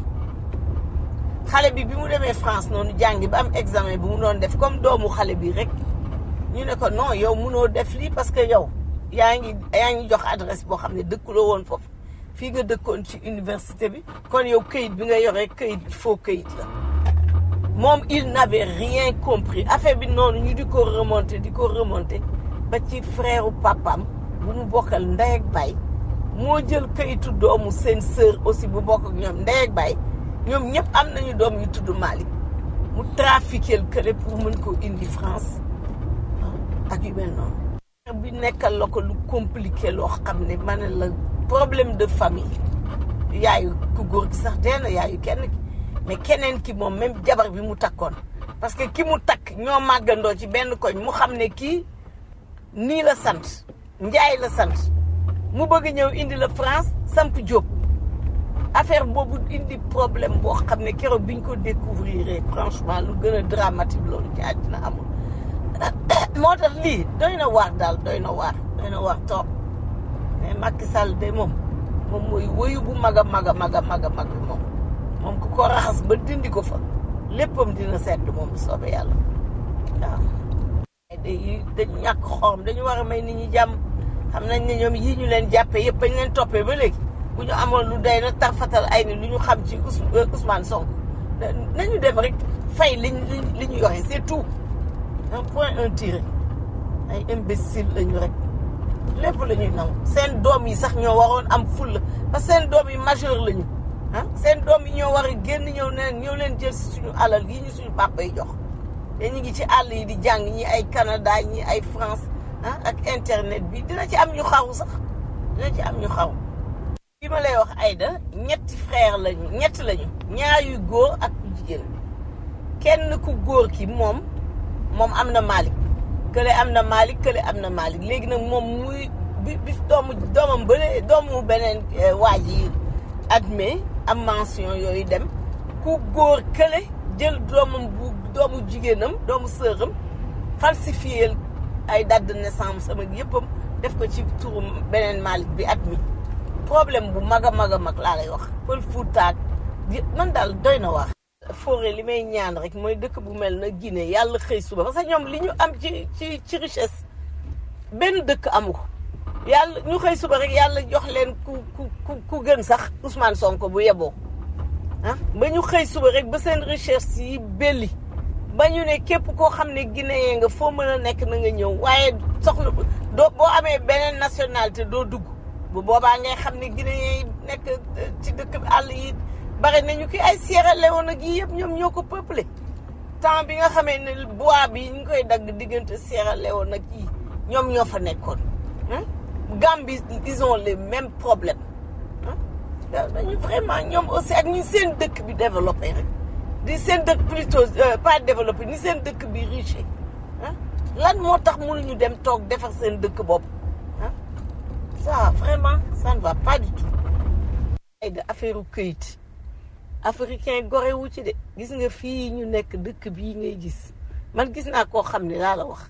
S7: xale bi bi mu demee France noonu jàngi ba am examen bi mu doon def comme doomu xale bi rek ñu ne ko non yow munoo def lii parce que yow yaa ngi yaa ngi jox adresse boo xam ne dëkkuloo woon foofu fii nga dëkkoon ci université bi kon yow këyit bi nga yore këyit faux këyit la moom il n'avait rien compris affaire bi noonu ñu di ko remonter di ko remonter ba ci frère papam bu mu bokkal ndey ak baay moo jël këyitu doomu seen sœur aussi bu bokk ak ñoom ndey ak baay ñoom ñëpp am nañu doom yu tudd Malick mu trafiqué le kële pour mën ko indi France ak yu mel noonu. bi nekkal la ko lu compliqué loo xam ne ma ne la problème de famille yaayu ku góor gi sax dee na yaayu kenn ki mais keneen ki moom même jabar bi mu takkoon parce que ki mu takk ñoo màggandoo ci benn koñ mu xam ne kii nii la sant njaay la sant mu bëgg ñëw indi la France samp Diop affaire boobu indi problème boo xam ne keroog biñ ko découvrir franchement lu gën a dramatique loolu ci àddina amul moo tax lii doy na waar daal doy na waar doy na waar trop mais Macky Sall de moom moom mooy woyu bu mag a mag a mag a mag a mag moom moom ku ko raxas ba dindi ko fa léppam dina sedd moom bu soobee yàlla waaw. dañuy dañu ñàkk xorom dañu war a may nit ñi jàmm xam nañ ne ñoom yii ñu leen jàppee yëpp bañ leen toppee ba léegi bu ñu amoon lu day na tarfatal ay ni lu ñu xam ci Ousmane Sonko nañu dem rek fay liñ li ñu yore c'est tout un point un tiré ay imbécile lañu rek lépp la ñuy nangu seen doom yi sax ñoo waroon am fulla parce que seen doom yi majeur lañu ah seen doom yi ñoo war a génn ñëw ne ñëw leen jël si suñu alal yi ñu suñu papa yi jox te ñu ngi ci àll yi di jàng ñi ay Canada ñi ay France ah ak internet bi dina ci am ñu xaru sax dina ci am ñu xaru ma lay wax Aïda ñetti frère lañu ñett lañu ñaar yu góor ak ku jigéen kenn ku góor ki moom moom am na Malick kële am na Malick kële am na Malick léegi nag moom muy bi bi doomu doomam bële doomu beneen eh, waa ji admet am mention yooyu dem ku góor kële jël doomam bu doomu jigéenam doomu sëram falsifié ay date de naissance sama yëppam def ko ci turu beneen Malick bi admis problème bu mag a mag a mag laa lay wax pël fuutaak man daal doy na wax forêt li may ñaan rek mooy dëkk bu mel na Guinée yàlla xëy suba parce que ñoom li ñu am ci ci ci richesse benn dëkk amu ko yàlla ñu xëy suba rek yàlla jox leen ku ku ku ku gën sax Ousmane Sonko bu yeboo ah ba ñu xëy suba rek ba seen recherche yi belli ba ñu ne képp koo xam ne Guinéen nga foo mën a nekk na nga ñëw waaye soxla doo boo amee beneen nationalité doo dugg bu boobaa ngay xam ne Guinéen yi nekk eh, ci dëkk àll yi bare nañu ki ay Sierra Leone ak yi yëpp ñoom ñoo ko peuplé temps bi nga xamee ne bois bi ñu koy dagg diggante Sierra Leone ak yi ñoom ñoo fa nekkoon ah Gambie ils ont les mêmes problèmes ah waaw dañu vraiment ñoom aussi ak ñu seen dëkk bi développé rek di seen dëkk plutôt euh, pas développé ni seen dëkk bi riche ah lan moo tax mënuñu dem toog defar seen dëkk bopp ah ça vraiment ça ne va pas du tout ay de affaire u këyit africain gore wu ci de gis nga fii ñu nekk dëkk bii ngay gis man gis naa koo xam ne laa la wax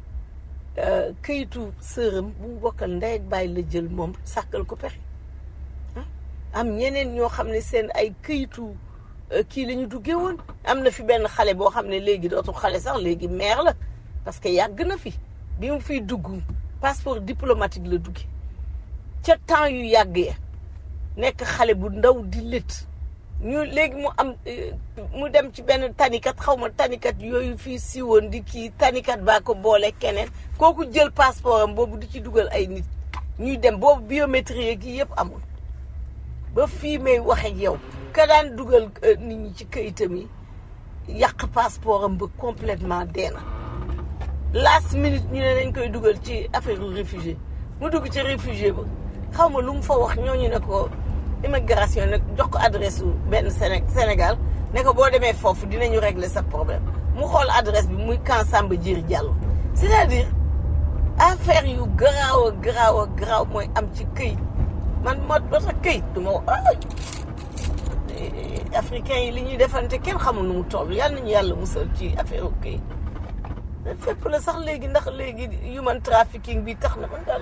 S7: euh, këyitu sërëm bu mu bokkal ndey ak bàyyi la jël moom sàkkal ko pexe ah am ñeneen ñoo xam ne seen ay këyitu euh, kii la ñu duggee woon am na fi benn xale boo xam ne léegi dootul xale sax léegi maire la parce que yàgg na fi bi mu fiy dugg passeport diplomatique la dugge ca temps yu yàgg ya nekk xale bu ndaw di lët ñu léegi mu am eh, mu dem ci benn tanikat xaw ma tanikat yooyu fii siiwoon di kii tanikat baa ko boole keneen kooku jël passeport am boobu di ci dugal ay nit ñuy dem boobu biométrie gi yëpp amul ba fii may wax ak yow ka daan dugal eh, nit ñi ci këyitam yi yàq passeport am ba complètement dee na last minute ñu ne dañ koy dugal ci affaire réfugié mu dugg ci réfugié ba xaw ma lu mu fa wax ñooñu ne ko immigration nag jox ko adresse su benn Séné Sénégal ne ko boo demee foofu dinañu régler sa problème mu xool adresse bi muy camp Samba Diéry Diallo c'est-à-dire affaire yu garaaw a garaaw a garaaw mooy am ci këyit man moo ba tax këyit du ma wax africain yi li ñuy defante kenn xamul nu mu toll yal nañu yàlla musal ci affaire u këyit fépp la sax léegi ndax léegi human trafficking bi tax na man daal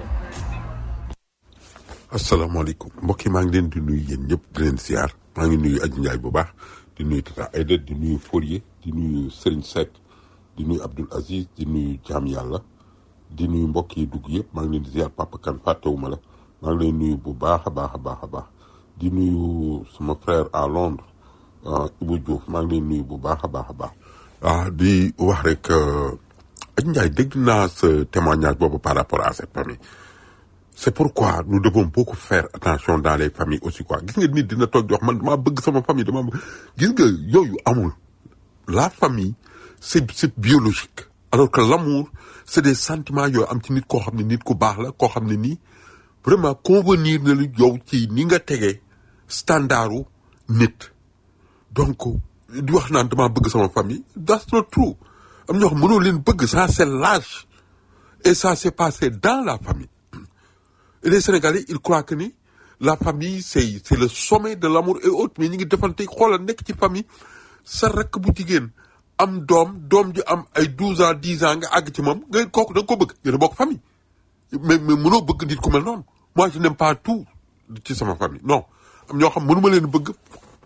S8: asalaamaaleykum mbokk yi maa ngi leen di nuyu yéen ñëpp di leen siyaar maa ngi nuyu Adji Ndiaye bu baax di nuyu Tata Aïda di nuyu Fourier di nuyu Serigne Seck di nuyu Abdoul Aziz di nuyu Jaam Yàlla di nuyu mbokk yi dugg yëpp maa ngi leen di ziar Papa Kane fàttewuma la maa ngi leen nuyu bu baax a baax a baax a baax di nuyu sama frère à Londres ah, Ibou Diouf maa ngi leen nuyu bu baax a baax a baax ah di wax rek euh, Adji Ndiaye dégg naa sa témoignage boobu par rapport à cette famille c'est pourquoi nous devons beaucoup faire attention dans les familles aussi quoi gis nga nit dina toog di wax man damaa bëgg sama famille dama bëgg gis nga yooyu amul la famille c'est c'est biologique alors que l'amour c'est des sentiments yooyu am ci nit koo xam ne nit ku baax la koo xam ne nii vraiment convenir na lu yow ci ni nga tegee standardu nit donc di wax naan damaa bëgg sama famille that's not true am ñoo xam mënoo leen bëgg ça c'est l'âge et ça s'est passé dans la famille Et les Sénégalais ils croient que ni la famille c'est c'est le sommet de l'amour et autres mais ñi ngi defante xoolal nekk ci famille sa rakk bu jigéen am doom doom ji am ay douze ans dix ans nga àgg ci moom nga kooku da nga ko bëgg yéen a bokk famille mais mais mënoo bëgg nit ku mel noonu moi je n'aime pas tout ci sama famille non am ñoo xam mënuma leen bëgg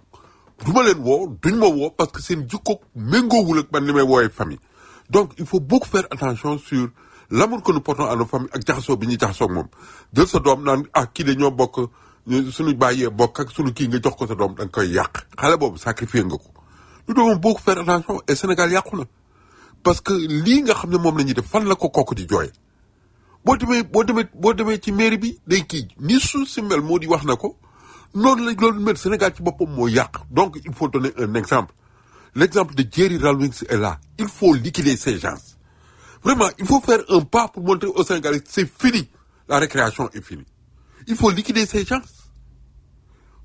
S8: du ma leen woo duñ ma woo parce que seen jikko méngoowul ak man li may woowee famille donc il faut beaucoup faire attention sur l'amour que nous portons à nos familles ak jaxasoo bi ñuy jaxasoo ak moom jël sa doom naan ah kii de ñoo bokk ñu- suñu bàyyee bokk ak suñu kii nga jox ko sa doom da nga koy yàq xale boobu sacrifier nga ko nous devons beaucoup faire attention et Sénégal yàqu na parce que lii nga xam ne moom la ñuy def fan la ko kooku di jooye boo demee boo demee boo demee ci mairie bi day kii ni suuf si mel moo di wax na ko noonu la loolu mel Sénégal ci boppam moo yàq donc il faut donner un exemple l'exemple de Jerry Rawlings est là il faut liquider ces gens vraiment il faut faire un pas pour montrer aux Sénégalais c'est fini la récréation est finie il faut liquider ces gens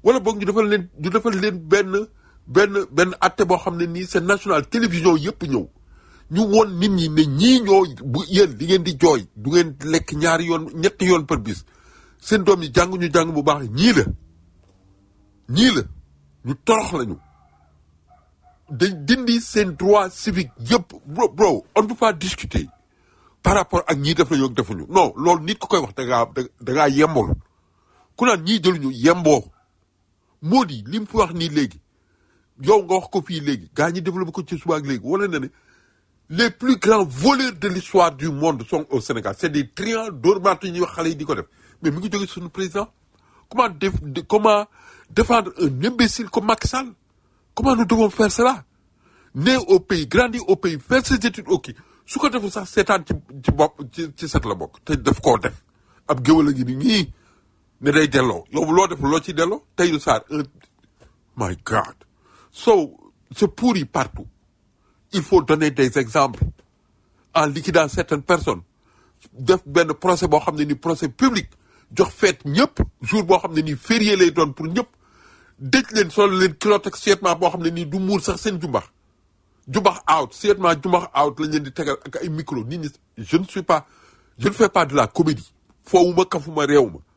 S8: wala boog ñu defal leen ñu defal leen benn benn benn atte boo xam ne nii c'est national télévision yëpp ñëw ñu woon nit ñi ne ñii ñoo bu yéen di ngeen di jooy du ngeen lekk ñaari yoon ñetti yoon par bis seen doom yi jàng ñu jàng bu baax ñii la ñii la ñu torox lañu dañ dindi seen droit civique yëpp bro bro on ne peut pas discuter par rapport ak ñii def nañu ak defuñu non loolu nit ku koy wax da ngaa da ngaa yembool ku naan ñii jëluñu yemboo moo di li mu fi wax nii léegi yow nga wax ko fii léegi gaa ñi développé ko ci suba ak léegi wala na ne les plus grands voleurs de l'histoire du monde sont au Sénégal c'est des triants d'ormatu ñuy wax xale yi di ko def mais mi ngi jóge suñu président comment def comment défendre un imbécile comme Macky Sall comment nous devons faire cela né au pays grandi au pays faire ses études au kii su ko deful sax seetaan ci ci bopp ci ci set la bokk te def koo def ab géwal a ngi ni ñii ne day delloo yow loo def loo ci delloo Tahirou Sarr un my God so c'est pourri partout il faut donner des exemples en liquidant certaines personnes def benn procès boo xam ne ni procès public jox feet ñëpp jour boo xam ne nii férié lay doon pour ñëpp dëj leen solo leen kilote ak suyetment boo xam ne nii du muur sax seen jumbax jumbax out suyetment jumbax out lañ leen di tegal ak ay micro nit ñi je ne suis pas je ne fais pas de la comédie foowuma kafuma réew ma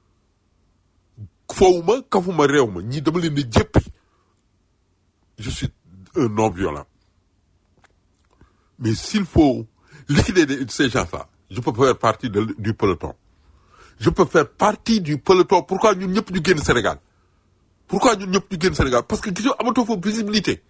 S8: foowuma kafuma réew ma ñii dama leen di jéppi je suis un non violent mais s'il faut liquider de- ces gens-là je peux faire partie de- du peloton je peux faire partie du peloton pourquoi ñun ñëpp ñu génn Sénégal pourquoi ñun ñëpp ñu génn Sénégal parce que gisoo amatoo fa visibilité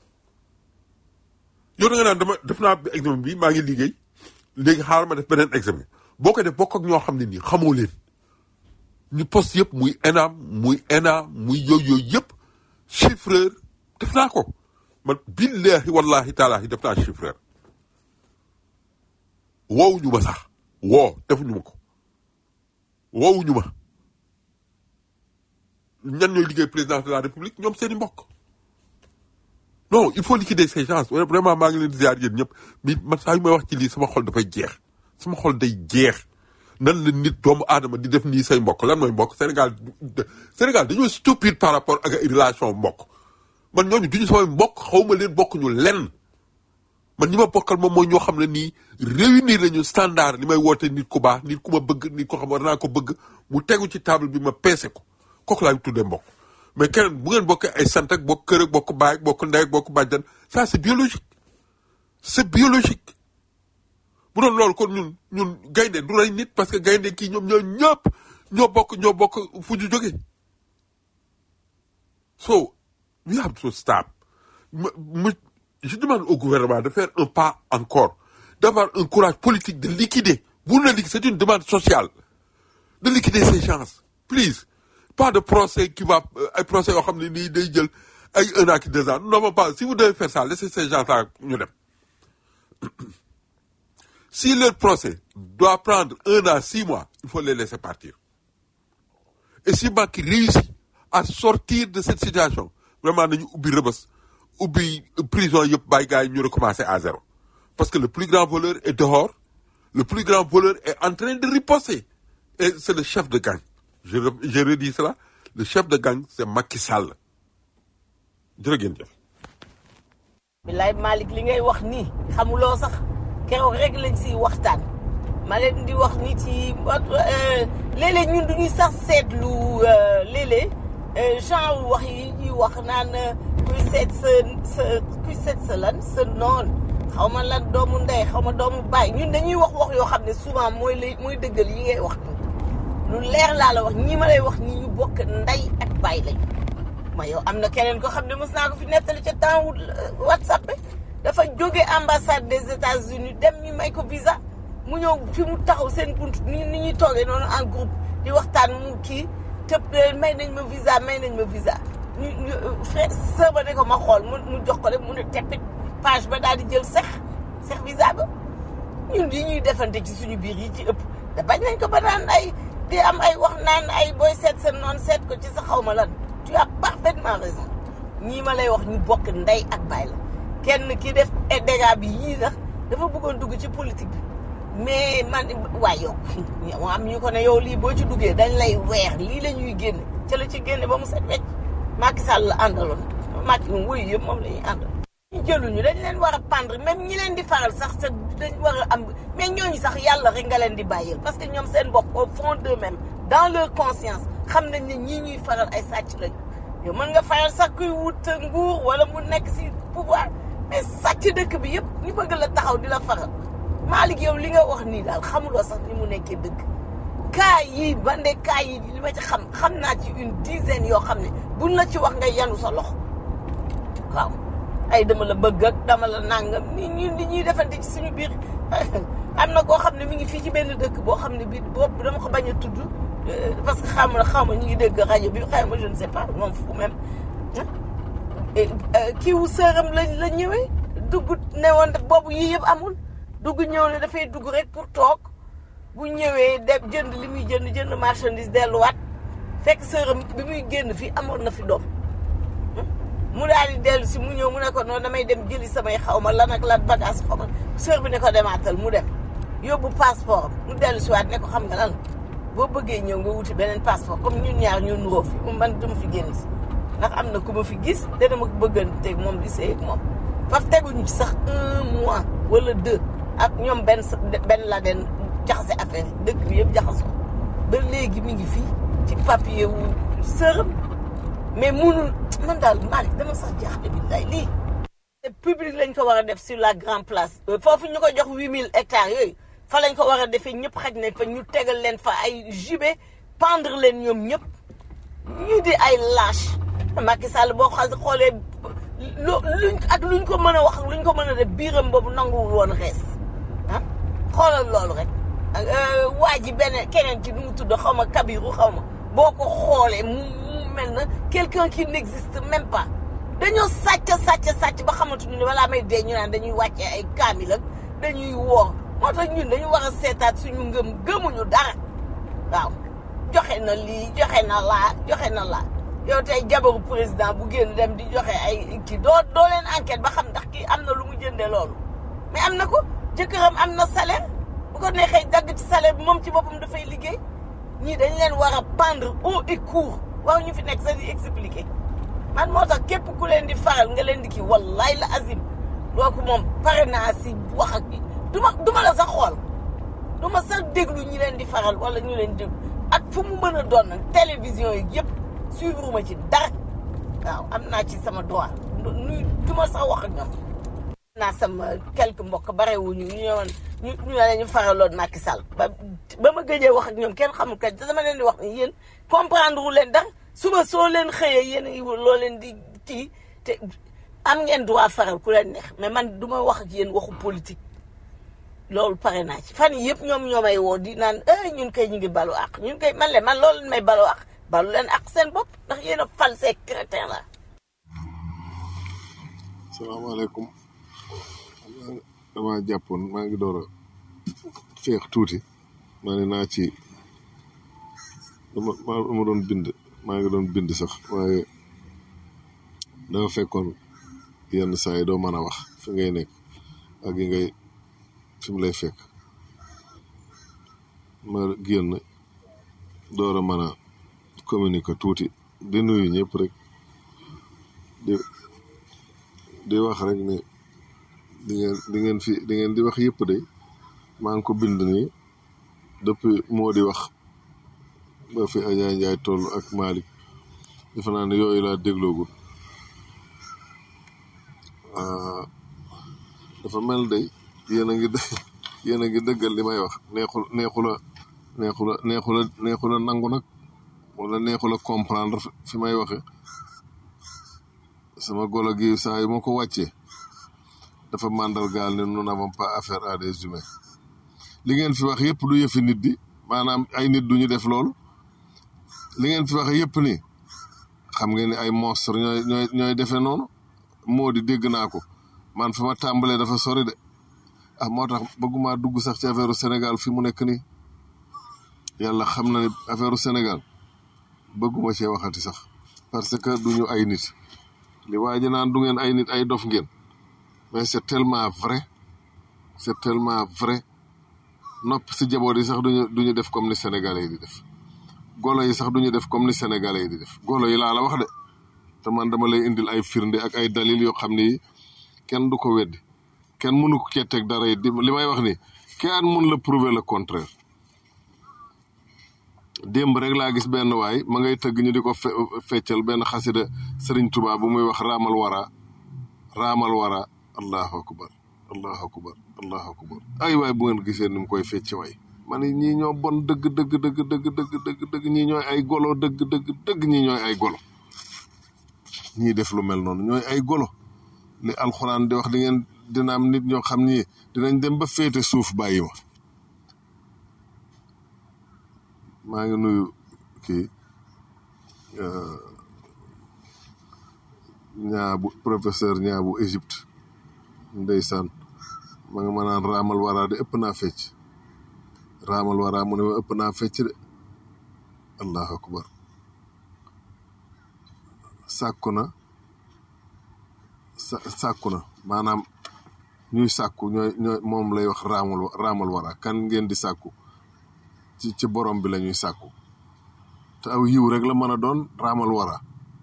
S8: yow da nga naan dama def naa examen bi maa ngi liggéey léegi xaaral ma def beneen examen boo ko def bokk ak ñoo xam ne nii xamoo leen ñu poste yëpp muy ENAM muy ENA muy yooyu yooyu yëpp chiffreur def naa ko man billahi wallahi taalahi def naa chiffreur woowuñu ma sax woo defuñu ma ko woowuñu ma ñan ñooy liggéey président de la république ñoom seeni mbokk non il faut liquider ces gens vraiment maa ngi leen di ziar yéen ñëpp mais man saa yu may wax ci lii sama xol dafay jeex sama xol day jeex nan la nit doomu aadama di def nii say mbokk lan mooy mbokk Sénégal Sénégal dañoo stupide par rapport ak ay relation mbokk man ñooñu duñu samay mbokk xawma leen bokk ñu lenn man ñi ma bokkal moom mooy ñoo xam ne nii réunir nañu standard li may woote nit ku baax nit ku ma bëgg nit ko xam war naa ko bëgg mu tegu ci table bi ma peese ko kooku laay tuddee mbokk mais keneen bu ngeen bokkee ay sant ak bokk kër ak bokk baay ak bokk ndey ak bokk bàjjan ça c'est biologique c'est biologique bu doon loolu kon ñun ñun gaynde du rey nit parce que gaynde kii ñoom ñoo ñëpp ñoo bokk ñoo bokk fu ñu jógee so we have to stop ma ma je demande au gouvernement de faire un pas encore d'avoir un courage politique de liquider vous le liquider c'est une demande sociale de liquider ces gens please pas de procès qui va euh, ay procès yoo xam ne nii day jël ay un an ki deux ans non pas si vous devez faire ça laissez ces gens là ñu dem si leur procès doit prendre un an six mois il faut les laisser partir et si Macky réussit à sortir de cette situation vraiment nañu ubbi rëbës ubbi prison yëpp bàyyi gars yi ñu recommencer à zéro parce que le plus grand voleur est dehors le plus grand voleur est en train de riposter et c'est le chef de gang je re- je redis cela le chef de gang c'est Macky Sall jërë ngeen jëf
S7: bilaay Malick li ngay wax nii xamuloo sax keroog rek lañ siy waxtaan ma leen di wax ni ci euh, léeg-léeg ñun du ñuy sax seetlu euh, léeg-léeg euh, genre wax yi ñuy wax naan euh, kuy seet sa sa kuy seet sa lan sa noon xaw ma lan doomu ndey xaw ma doomu baay ñun dañuy wax wax yoo xam ne souvent mooy lay mooy dëggal yi ngay wax nii lu leer laa la wax ñi ma lay wax ñi ñu bokk ndey ak baay lañu ma yow am na keneen ko xam ne mos naa ko fi nettali ca temps wu whatsapp bi dafa jóge ambassade des États-Unis dem ñu may ko visa mu ñëw fi mu taxaw seen bunt ni ni ñuy toogee noonu en groupe di waxtaan mu kii tëb leen may nañ ma visa may nañ ma visa ñu ñu frère sœur ba ne ko ma xool mu mu jox ko rek mu ne teppit page ba daal di jël sex sex visa ba ñun yi ñuy defante ci suñu biir yi ci ëpp da bañ nañ ko ba naan ay di am ay wax naan ay booy seet seen noonu seet ko ci sa xaw ma lan tu as parfaitement raison ñii ma lay wax ñu bokk ndey ak baay la kenn ki def dégâts bi yii sax dafa bëggoon dugg ci politique bi mais man waay yow yow am ñu ko ne yow lii boo ci duggee dañ lay weer lii la ñuy génne ca la ci génne ba mu set wecc Macky Sall la àndaloon Macky moom wuyu yëpp moom la ñuy àndal ñu jëluñu dañ leen war a pendre même ñi leen di faral sax te dañ war a am mais ñooñu sax yàlla rek nga leen di bàyyil parce que ñoom seen bopp au fond d'eux-mêmes dans leur conscience xam nañ ne ñii ñuy faral ay sàcc lañu yow mën nga faral sax kuy wut nguur wala mu nekk si pouvoir mais sàcc dëkk bi yëpp ñu bëgg la taxaw di la faral Malick yow li nga wax nii daal xamuloo sax ni mu nekkee dëgg kaa yi bande kaa yi li ma ci xam xam naa ci une dizaine yoo xam ne buñ la ci wax nga yanu sa loxo waaw ay dama la bëgg ak dama la nangam ni ñun di ñuy defante ci suñu biir am na koo xam ne mi ngi fii ci benn dëkk boo xam ne bii boobu dama ko bañ a tudd parce que xam na xaw ma ñu ngi dégg rajo bi xëy ma je ne sais pas moom fu même kii wu sëram la la ñëwee dugg ne woon boobu yii yëpp amul dugg ñëw ne dafay dugg rek pour toog bu ñëwee de jënd li muy jënd jënd marchandise delluwaat fekk sëram bi muy génn fii amoon na fi doom mu daal di dellu si mu ñëw mu ne ko noonu damay dem jëli samay xaw ma lan ak lan bagage xaw ma sër bi ne ko demaatal mu dem yóbbu passeport mu dellu si waat ne ko xam nga lan boo bëggee ñëw nga wuti beneen passeport comme ñun ñaar ñu nuróo fi man dama fi génn si ndax am na ku ma fi gis te dama ko bëgganteeg moom di sëy ak moom faf teguñu ci sax un mois wala deux ak ñoom benn benn la den jaxase affaire yi dëkk bi yëpp jaxasoo ba léegi mi ngi fii ci papier wu sërëm mais munul man daal Malick dama sax jaaxle billaay lii public lañ ko war a def sur la grande place foofu ñu ko jox huit mille hectares yooyu fa lañ ko war a defee ñëpp xaj nañ fa ñu tegal leen fa ay jubé pendre leen ñoom ñëpp ñu di ay lâche Macky Sall boo xa xoolee lu luñ ak luñ ko mën a wax luñ ko mën a def biiram boobu nanguwul woon rees ah xoolal loolu rek waa ji benn keneen ci nu mu tudd xaw ma Kabiru xaw ma boo ko xoolee mu mu mel na quelqu'un qui n'existe même pas dañoo sàcc sàcc sàcc ba xamatuñu ne balaa may dee ñu naan dañuy wàccee ay kaamil ak dañuy woor moo tax ñun dañu war a seetaat suñu ngëm gëmuñu dara waaw joxe na lii joxe na laa joxe na laa yow tey jabaru président bu génn dem di joxe ay kii doo doo leen enquête ba xam ndax kii am na lu mu jëndee loolu mais am na ko jëkkëram am na salaire bu ko neexee dagg ci salaire bi moom ci boppam dafay liggéey ñii dañ leen war a pendre haut et court waaw ñu fi nekk sax di expliquer man moo tax képp ku leen di faral nga leen di kii wallaay la azim kooku moom pare naa si wax ak du ma du ma la sax xool du ma sax déglu ñi leen di faral wala ñu leen déglu ak fu mu mën a doon nag télévision yi yëpp suivre ma ci dara waaw am naa ci sama droit nu du ma sax wax ak ñoom. naa sama quelques mbokk barewuñu ñu ñëwoon ñu ñu ne ñu faraloon Macky Sall ba ba ma gëjee wax ak ñoom kenn xamul kañ te dama leen di wax ni yéen comprendre wu leen dara suba soo leen xëyee yéen loo leen di kii te am ngeen droit faral ku leen neex mais man du ma wax ak yéen waxu politique loolu pare naa ci fan yii yëpp ñoom ñoo may woo di naan eh ñun kay ñu ngi balu àq ñun kay man leen man loolu leen may balu àq balu leen àq seen bopp ndax yéen a fal ces crétin la
S9: salaamaaleykum damaa jàppoon maa ngi door a feex tuuti maa ne naa ci dama ma doon bind maa ngi doon bind sax waaye dafa fekkoon yenn saa yi doo mën a wax fi ngay nekk ak yi ngay fi mu lay fekk ma génn door a mën a communiquer tuuti di nuyu ñëpp rek di di wax rek ni di ngeen di ngeen fi di ngeen di wax yëpp de maa ngi ko bind nii depuis moo di wax ba fi Adja Ndiaye toll ak Malick defe naa ne yooyu laa dégloogul dafa mel day yéen a ngi yéen a ngi dëggal li may wax neexul neexula neexula neexula neexula nangu nag wala neexula comprendre fi may waxe sama golo gi saa yu ma ko wàccee dafa màndargaal ne nous n'avons pas affaire à des humains li ngeen fi wax yëpp du yëfi nit di maanaam ay nit duñu def loolu li ngeen fi wax yëpp ni xam ngeen ni ay monstre ñooy ñooy ñooy defee noonu moo di dégg naa ko man fa ma tàmbalee dafa sori de ah moo tax bëgguma dugg sax ci affaire Sénégal fi mu nekk nii yàlla xam na ne affaire Sénégal bëgguma cee waxati sax parce que duñu ay nit li waa ji naan du ngeen ay nit ay dof ngeen mais c'est tellement vrai c'est tellement vrai nopp si jaboot yi sax duñu duñu def comme ni sénégalais yi di def golo yi sax duñu def comme ni sénégalais yi di def golo yi laa la wax de te man dama lay indil ay firnde ak ay dalil yoo xam ni kenn du ko weddi kenn mënu ko cee teg dara yi di li may wax ni kenn mun la prouver le contraire démb rek laa gis benn waay ma ngay tëgg ñu di ko fe feccal benn xasida Sëriñ Tuubaa bu muy wax raamal wara raamal wara allahu akbar allahu akbar allahu akbar ay waay bu ngeen gisee ni mu koy fecc waay ma ne ñii ñoo bon dëgg dëgg dëgg dëgg dëgg dëgg dëgg ñii ñooy ay golo dëgg dëgg dëgg ñii ñooy ay golo ñii def lu mel noonu ñooy ay golo li alxuraan di wax di ngeen dina am nit ñoo xam ni dinañ dem ba féete suuf bàyyi ma maa ngi nuyu kii ñaabu professeur ñaabu Égypte ndeysaan ma nga ma naan raamal wara de ëpp naa fecc raamal wara mu ne ma ëpp naa fecc de allahu akbar sàkku na sa sàkku na maanaam ñuy sàkku ñooy ñooy moom lay wax raamal raamal wara kan ngeen di sàkku ci ci borom bi la ñuy sàkku te aw yiw rek la mën a doon raamal wara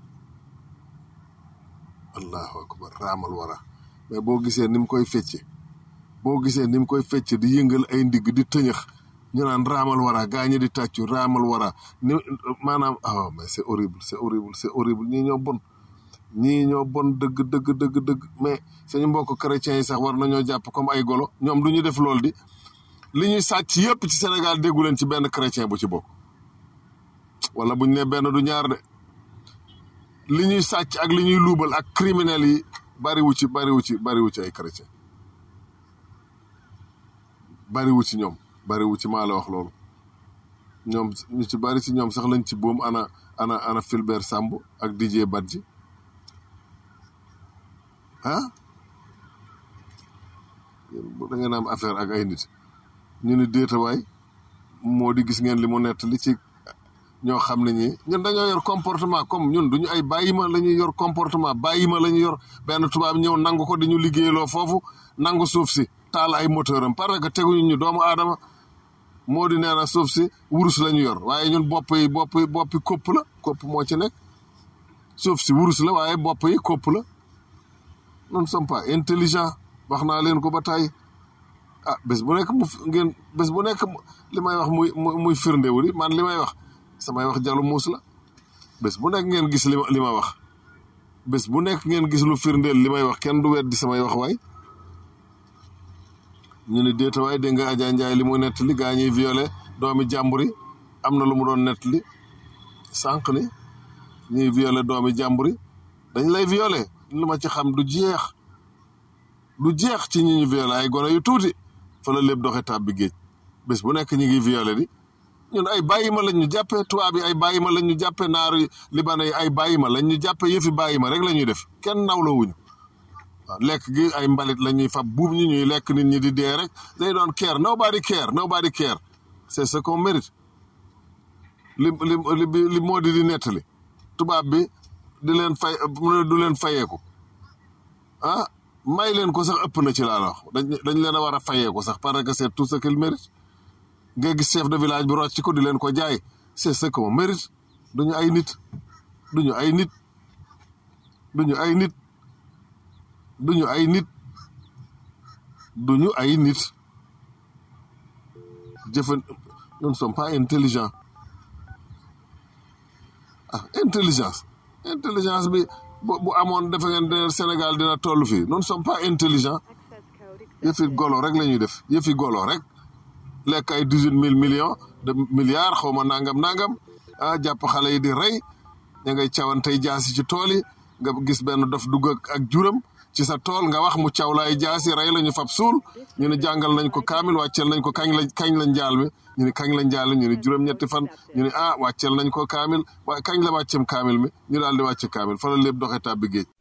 S9: allahu akbar raamal wara mais boo gisee ni mu koy fecce boo gisee ni mu koy fecce di yëngal ay ndigg di tëñëx ñu naan raamal wara gaa ñi di tàccu raamal wara ni maanaam ah mais c'est horrible c'est horrible c'est horrible ñii ñoo bon ñii ñoo bon dëgg dëgg dëgg dëgg mais suñu mbokk chrétiens yi sax war nañoo jàpp comme ay golo ñoom du ñu def lool di li ñuy sàcc yépp ci Sénégal déggu leen ci benn chrétien bu ci bokk wala buñ ne benn du ñaar de li ñuy sàcc ak li ñuy luubal ak criminels yi bariwu ci bariwu ci bariwu ci ay chrétien bariwu ci ñoom bariwu ci maa la wax loolu ñoom ñu ci bari ci ñoom sax lañ ci boom ana ana ana Fulbert Sambou ak Didier Badji ah da ngeen am affaire ak ay nit ñu ni déetawaay moo di gis ngeen li mu nett li ci ñoo xam ne ñi ñun dañoo yor comportement comme ñun duñu ay bàyyima la ñuy yor comportement bàyyima la ñuy yor benn tubaab ñëw nangu ko di ñu liggéeyloo foofu nangu suuf si taal ay moteur am parce que teguñu ñu doomu aadama moo di nee na suuf si wurus la ñu yor waaye ñun bopp yi bopp yi boppi kopp la kopp moo ci nekk suuf si wurus la waaye bopp yi kopp la nous ne sommes pas intelligent wax naa leen ko ba tey ah bés bu nekk mu ngeen bés bu nekk li may wax muy muy firndewu di man li may wax samay wax jalu muus la bés bu nekk ngeen gis li ma li ma wax bés bu nekk ngeen gis lu firndeel li may wax kenn du weddi samay wax waay ñu ne déeta waay dégg nga Adja Ndiaye li mu nettali gaa ñuy violé doomi jàmbur yi am na lu mu doon nettali sànq ni ñuy violé doomi jàmbur yi dañ lay violé lu ma ci xam du jeex du jeex ci ñi ñu violé ay gone yu tuuti fa la lépp doxe tàbbi géej bés bu nekk ñi ngi violé di ñun ay bàyyima lañ ñu jàppee tubaab yi ay bàyyima lañ ñu jàppee naaru libana yi ay bàyyima lañ ñu jàppee yëfi bàyyima rek la ñuy def kenn nawla wuñu waaw lekk gi ay mbalit la ñuy fab buub ñi ñuy lekk nit ñi di dee rek day doon care nobody care nobody care c'est ce qu'on mérite li li li li moo di di nettali tubaab bi di leen fay du leen fayeeku ah may leen ko sax ëpp na ci laa la wax dañ dañ leen a war a fayeeku sax parce que c'est tout ce qu'il mérite nga gis chef de village bi rocc ko di leen ko jaay c'est ce qu'on mérite duñu ay nit duñu ay nit duñu ay nit duñu ay nit duñu ay nit jëfan nous ne sommes pas intelligents ah intelligence intelligence bi bu bu amoon defe ngeen ne Sénégal dina toll fii nous ne sommes pas intelligents yëfi golo rek la ñuy def yëfi golo rek lekk ay dix huit mille millions de milliards xaw ma nangam nangam ah jàpp xale yi di rey ña ngay cawantey jaasi ci tool yi nga gis benn dof dugg ak juram ci sa tool nga wax mu caw laay jaasi rey la ñu fab suul ñu ne jàngal nañ ko kaamil wàcceel nañ ko kañ la kañ la njaal mi ñu ne kañ la njaal mi ñu ne juróom-ñetti fan ñu ne ah wàcceel nañ ko kaamil waaye kañ la wàcceem kaamil mi ñu daal di wàcce kaamil fa la lépp doxee tàbbi géej